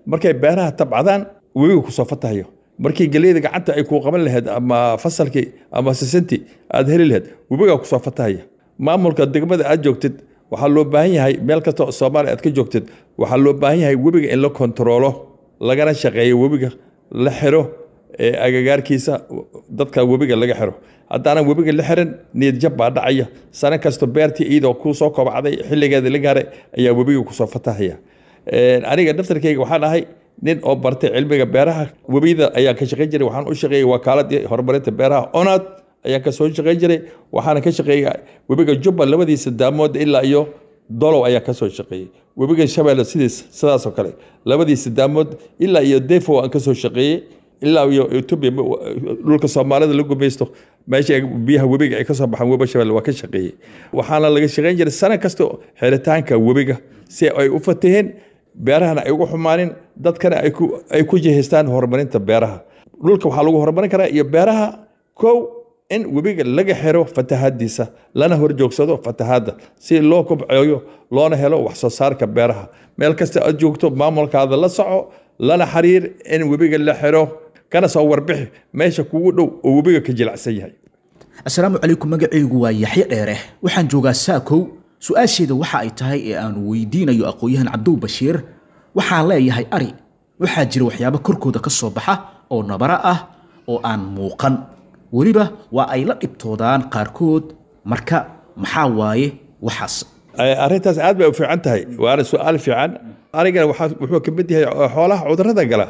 markay beeraha tabcadaan webiga kusoo fatahayo markii geleyda gacanta ay kuu qaban lahayd ama fasalkii ama sisintii aad heli lahayd webigaa kusoo fatahaya maamulka degmada aad joogtid waxaa loo baahan yahay meel kasta oo soomaaliya aad ka joogtid waxaa loo baahan yahay webiga in la kontaroolo lagana shaqeeyo webiga la xiro ee agagaarkiisa dadka webiga laga xiro haddaanan webiga la xirin niyadjab baa dhacaya sano kasto beertii iyadoo kuu soo kobcday xilligeeda la gaaray ayaa webiga kusoo fatahaya aniga daftarkayga waxaan ahay nin oo bartay cilmiga beeraha webiyada ayaan ka shaqayn jiray waxaan u shaqeeyay wakaaladii horumarinta beeraha onad ayaan kasoo shaqayn jiray waxaana ka shaqeeyay webiga jubba labadiisa daamood ilaa iyo dolow ayaan kasoo shaqeeyey webiga shabeelle sidiis sidaasoo kale labadiisa daamood ilaa iyo defo aan kasoo shaqeeyey ilaa iyo etoobiya dhulka soomaalida la gumaysto meesha biyaha webiga ay kasoo baxaan webi shabeelle waa ka shaqeeyey waxaana laga shaqayn jiray sano kasta xiritaanka webiga si ay u fataheen beerahana ay ugu xumaanin dadkana ay ku jihaystaan horumarinta beeraha dhulka waxaa lagu horumarin karaa iyo beeraha kow in webiga laga xiro fatahaadiisa lana horjoogsado fatahaadda si loo kobceeyo loona helo wax soo saarka beeraha meel kasta aad joogto maamulkaada la soco lana xiriir in webiga la xiro kana soo warbixi meesha kugu dhow oo webiga ka jilacsan yahay assalaamu calaykum magacaygu waa yaxye dheere waxaan joogaa saakow su-aasheeda waxa ay tahay ee aan weydiinayo aqoon-yahan cabdow bashiir waxaan leeyahay ari waxaa jira waxyaabo korkooda ka soo baxa oo nabara ah oo aan muuqan weliba waa ay la dhibtoodaan qaarkood marka maxaa waaye waxaas arrintaas aad bay u fiican tahay waana su-aal fiican arigana wuxuu ka mid yahay xoolaha cudurada gala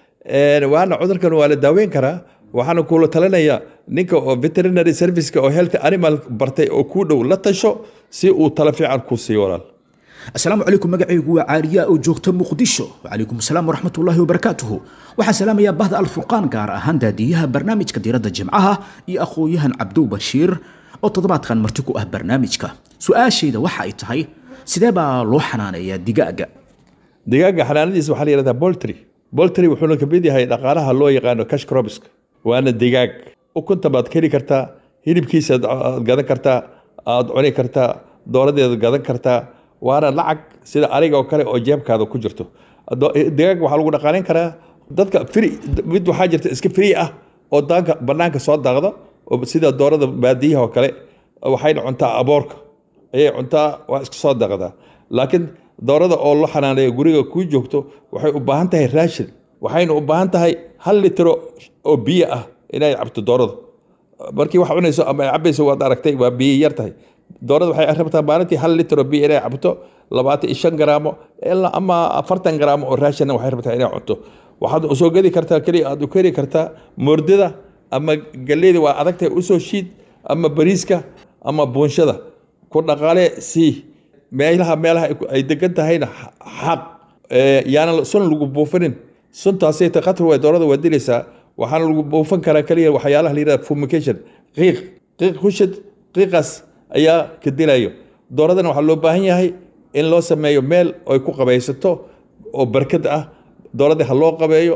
waana cudurkan waa la daaweyn karaa waxaana kula talinaya ninka oo veterinary serviceka oo health animal bartay oo kuu dhow la tasho si uu talo fiican ku siiyo walaal asalaamu calaykum magacaygu waa caaliyaa oo joogta muqdisho wacalaykum asalaam waraxmatullaahi wabarakaatuhu waxaan salaamayaa bahda alfurqaan gaar ahaan daadiyaha barnaamijka diiradda jimcaha iyo aqoon-yahan cabdow bashiir oo toddobaadkan marti ku ah barnaamijka su-aashayda waxa ay tahay sidee baa loo xanaaneeyaa digaaga digaaga xanaanadiisa waxaa la yihahdaa boltry boltry wuxuuna ka mid yahay dhaqaalaha loo yaqaano cash crobiska waana digaag ukunta baad ka heli kartaa hilibkiisa aad gadan kartaa aad cuni kartaa dooradeeda gadan kartaa waana lacag sida ariga oo kale oo jeebkaada ku jirto digaag waxaa lagu dhaqaalayn karaa dadka fri mid waxaa jirta iska free ah oo daanka banaanka soo daaqda oo sida doorada baadiyaha oo kale waxayna cuntaa aboorka ayay cuntaa waa iska soo daaqdaa laakiin doorada oo la xanaaneeyo guriga kuu joogto waxay u baahan tahay raashin waxayna u baahan tahay hal litro oo biyo ah inay cabto dooradu markii wax cunayso ama ay cabayso waad aragtay waa biyo yar tahay doorada waxay rabtaa maalintii hal litro biyo inay cabto labaatan iyo shan garaamo ilaa ama afartan garaamo oo raashinna waxay rabtaa inay cunto waxaad usoo gedi kartaa keliya aad u keri kartaa moordada ama galleyda waa adagtahay usoo shiid ama bariiska ama buunshada ku dhaqaale sii meelaha meelaha ay degan tahayna xaq yaana sun lagu buufinin suntaasay khatar way doorada waa dilaysaa waxaana lagu buufin karaa keliya waxyaalaha la yihahda fumication qiiq qiiq kushid qiiqaas ayaa ka dilayo dooradana waxaa loo baahan yahay in loo sameeyo meel ay ku qabaysato oo barkad ah dooradii ha loo qabeeyo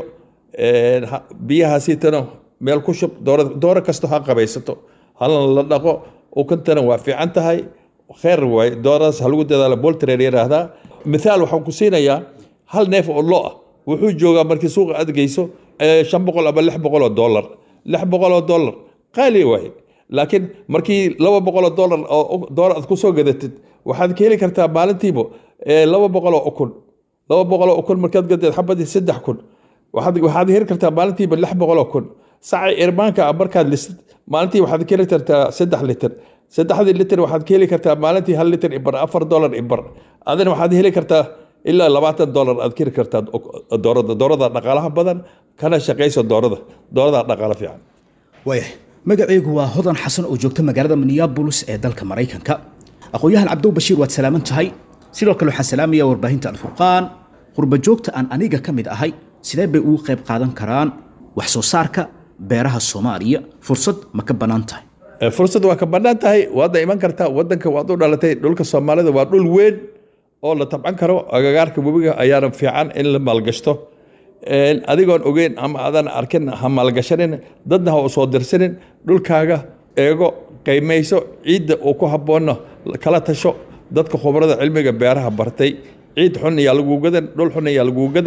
biyahaasiitana meel ku shub dooro kasto ha qabaysato halna la dhaqo ukuntana waa fiican tahay kheer waay dooradaas ha lagu dadaalo boltrer yiraahdaa mithaal waxaan ku siinayaa hal neef oo lo ah wuxuu joogaa markii suuqa aad geyso shan boqol ama lix boqol oo dollar lix boqol oo dollar qaali waaye laakiin markii laba boqol oo dollar oo doollar aad kusoo gadatid waxaad ka heli kartaa maalintiiba laba boqol oo ukun laba boqol oo ukun markaad gadeed xabadii saddex kun waxaad waxaad heli kartaa maalintiiba lix boqol oo kun sacay irmaanka ah markaad lisid maalintii waxaad ka heli kartaa saddex litir saddexdii litir waxaad ka heli kartaa maalintii hal litir ibar afar dollar ibar adina waxaad heli kartaa ilaa labaatan dollar aad ka heli kartaa doorada doorada dhaqaalaha badan kana shaqayso doorada doorada dhaqaalo fiican waaya magacaygu waa hodan xasan oo joogta magaalada minneabolis ee dalka maraykanka aqoon-yahan cabdow bashiir waad salaaman tahay sidoo kale waxaan salaamaya warbaahinta alfurqaan qurba joogta aan aniga ka mid ahay sidee bay ugu qayb qaadan karaan wax soo saarka beeraha soomaaliya fursad ma ka bannaan tahay fursad waa ka bannaan tahay waadna iman kartaa wadanka waad u dhalatay dhulka soomaalida waa dhul weyn oo la tabcan karo agagaarka webiga ayaana fiican in la maalgashto adigoon ogeyn ama adan arkin ha maalgashanin dadna ha u soo dirsanin dhulkaaga eego qiimayso ciidda uu ku habboonna kala tasho dadka khubarada cilmiga beeraha bartay ciid xun ayaa laguu gadan dhul xun ayaa laguu gadan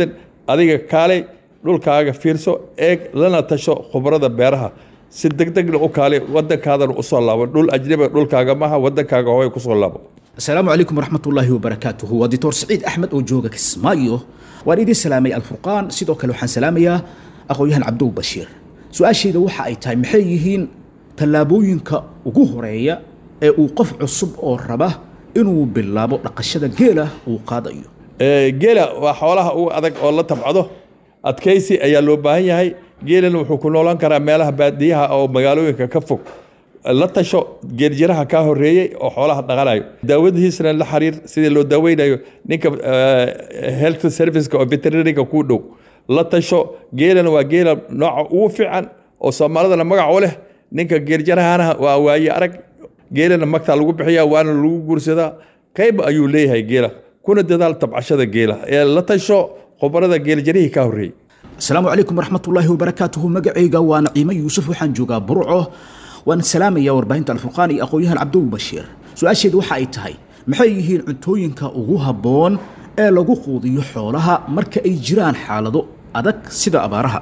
adiga kaalay dhulkaaga fiirso eeg lana tasho khubrada beeraha si degdegna u kaalay wadankaadana usoo laabo dhul ajnabiga dhulkaaga maaha wadankaaga hooy kusoo laabo asalaamu calaykum waraxmatullaahi wabarakaatuhu waa dictor saciid axmed oo jooga kismaayo waan idin salaamay alfurqaan sidoo kale waxaan salaamayaa aqoon-yahan cabdow bashiir su-aashayda waxa ay tahay maxay yihiin tallaabooyinka ugu horeeya ee uu qof cusub oo raba inuu bilaabo dhaqashada geela uu qaadayo Ee, geela waa xoolaha ugu adag oo la tabcado adkaysi ayaa loo baahan yahay geelana wuxuu ku noolaan karaa meelaha baadiyaha oo magaalooyinka ka fog la tasho geeljiraha kaa horeeyey oo xoolaha dhaqanayo daawadihiisna la xiriir sidii loo daaweynayo ninka eh, health serviceka oo veterinariga kuu dhow la tasho geelana waa geela nooca ugu fiican oo soomaalidana magac u leh ninka geeljirahana waa waaye arag geelana magtaa lagu bixiya waana lagu guursadaa qayb ayuu leeyahay geela kuna dadaal tabcashada geela ee la tasho khubarada geeljarihii ka horreeyey asalaamu calaykum waraxmatullaahi wabarakaatuhu magacayga waa naciimo yuusuf waxaan joogaa burco waan salaamayaa warbaahinta alfurqaan iyo aqoon-yahan cabdow bashiir su-aasheedu waxa ay tahay maxay yihiin cuntooyinka ugu habboon ee lagu quudiyo xoolaha marka ay jiraan xaalado adag sida abaaraha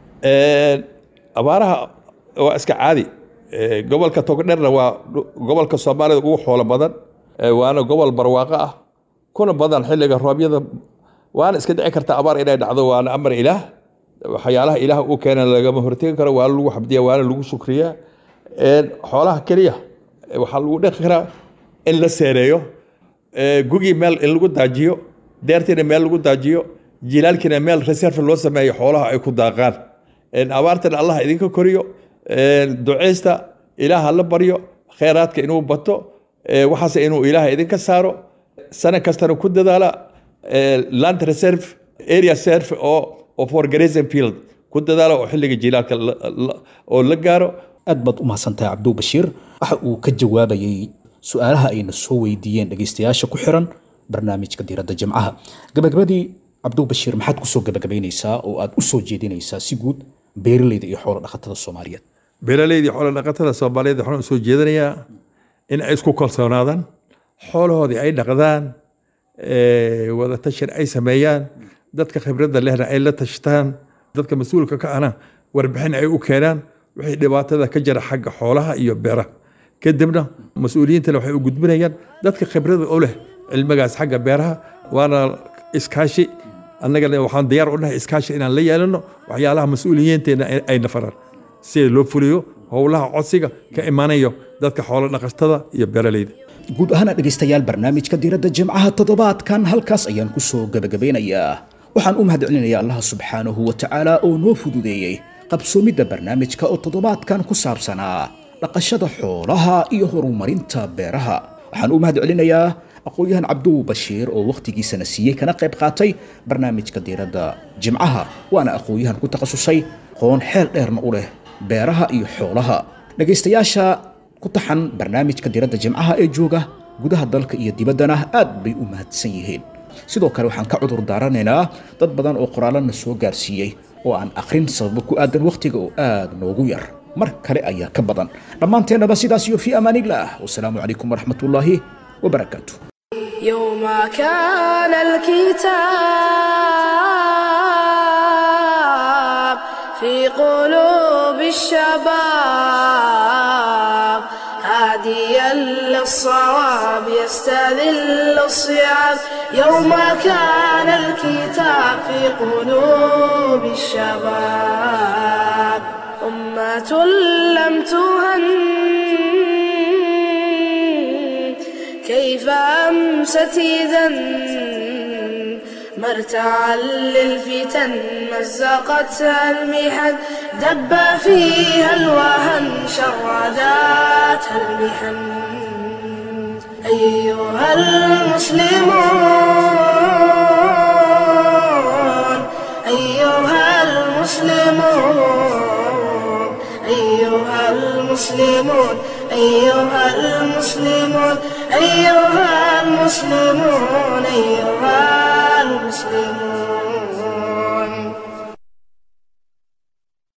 Een, abaaraha waa iska caadi Ee, gobolka togdherna waa dhu- gobolka soomaalida ugu xoolo badan Ee, waana gobol barwaaqo ah kuna badan xilliga roobyada waana iska dhici karta abaar inay dhacdo waana amar ilaah waxyaalaha ilaah uu keena lagama hortegi karo waana lagu xabdiya waana lagu shukriyaa Een, xoolaha keliya ee, waxaa lagu dhaqi karaa in la seereeyo Ee, gugii meel in lagu daajiyo deertiina meel lagu daajiyo jilaalkiina meel reserve loo sameeyo xoolaha ay ku daaqaan Een, abaartana allah idinka koriyo Een, duceysta ilaaha la baryo kheyraadka inuu bato Ee, waxaas inuu ilaaha idinka saaro sana kastana ku dadaala ee, land reserve area serve oo oo for grazing field ku dadaala oo xilliga jilaalka la- la- oo la gaaro aad baad u mahadsantahay cabdow bashiir waxa uu ka jawaabayey su-aalaha ayna soo weydiiyeen dhegaystayaasha ku xiran barnaamijka diiradda jimcaha gabagabadii cabdow bashiir maxaad kusoo gabagabaynaysaa oo aad u soo jeedinaysaa si guud beeralayda iyo xoolo dhaqatada soomaaliyeed beeraleydii xoolo dhaqatada soomaaliyeed waxaan usoo jeedinayaa in ay isku kalsoonaadaan xoolahoodii ay dhaqdaan ee, wada tashin ay sameeyaan dadka khibradda lehna ay la tashtaan dadka mas-uulka ka ahna warbixin ay u keenaan wixii dhibaatada ka jira xagga xoolaha iyo beeraha kadibna mas-uuliyiintana waxay u gudbinayaan dadka khibrada u leh cilmigaas xagga beeraha waana iskaashi annagana waxaan diyaar u nahay iskaashi inaan la yeelano waxyaalaha mas-uuliyiinteena ay- ay nafaraan si loo fuliyo howlaha codsiga ka imanayo dadka xoolo dhaqatada iyo beeraleyda guud ahaana dhegaystayaal barnaamijka diiradda jimcaha toddobaadkan halkaas ayaan ku soo gabagabeynayaa waxaan u mahadcelinayaa allaha subxaanahu wa tacaala oo noo fududeeyey qabsoomidda barnaamijka oo toddobaadkan ku saabsanaa dhaqashada xoolaha iyo horumarinta beeraha waxaan u mahadcelinayaa aqoon-yahan cabdow bashiir oo wakhtigiisana siiyey kana qayb qaatay barnaamijka diiradda jimcaha waana aqoon-yahan ku takhasusay qoon xeel dheerna u leh beeraha iyo xoolaha dhegaystayaasha ku taxan barnaamijka diradda jimcaha ee jooga gudaha dalka iyo dibaddana aad bay u mahadsan yihiin sidoo kale waxaan ka cudur daaranaynaa dad badan oo qoraalana soo gaarsiiyey oo aan akhrin sababo ku aadan wakhtiga oo aad noogu yar mar kale ayaa ka badan dhammaanteennaba sidaas iyo fii amaanillaah wasalaamu calaykum waraxmatullaahi wabarakaatu يوم كان الكتاب في قلوب الشباب هاديا للصواب يستذل الصيام يوم كان الكتاب في قلوب الشباب أمة لم تهن كيف أمست إذا مرتعا للفتن مزقتها المحن دب فيها الوهن شرداتها المحن أيها المسلمون أيها المسلمون أيها المسلمون أيها المسلمون أيها المسلمون أيها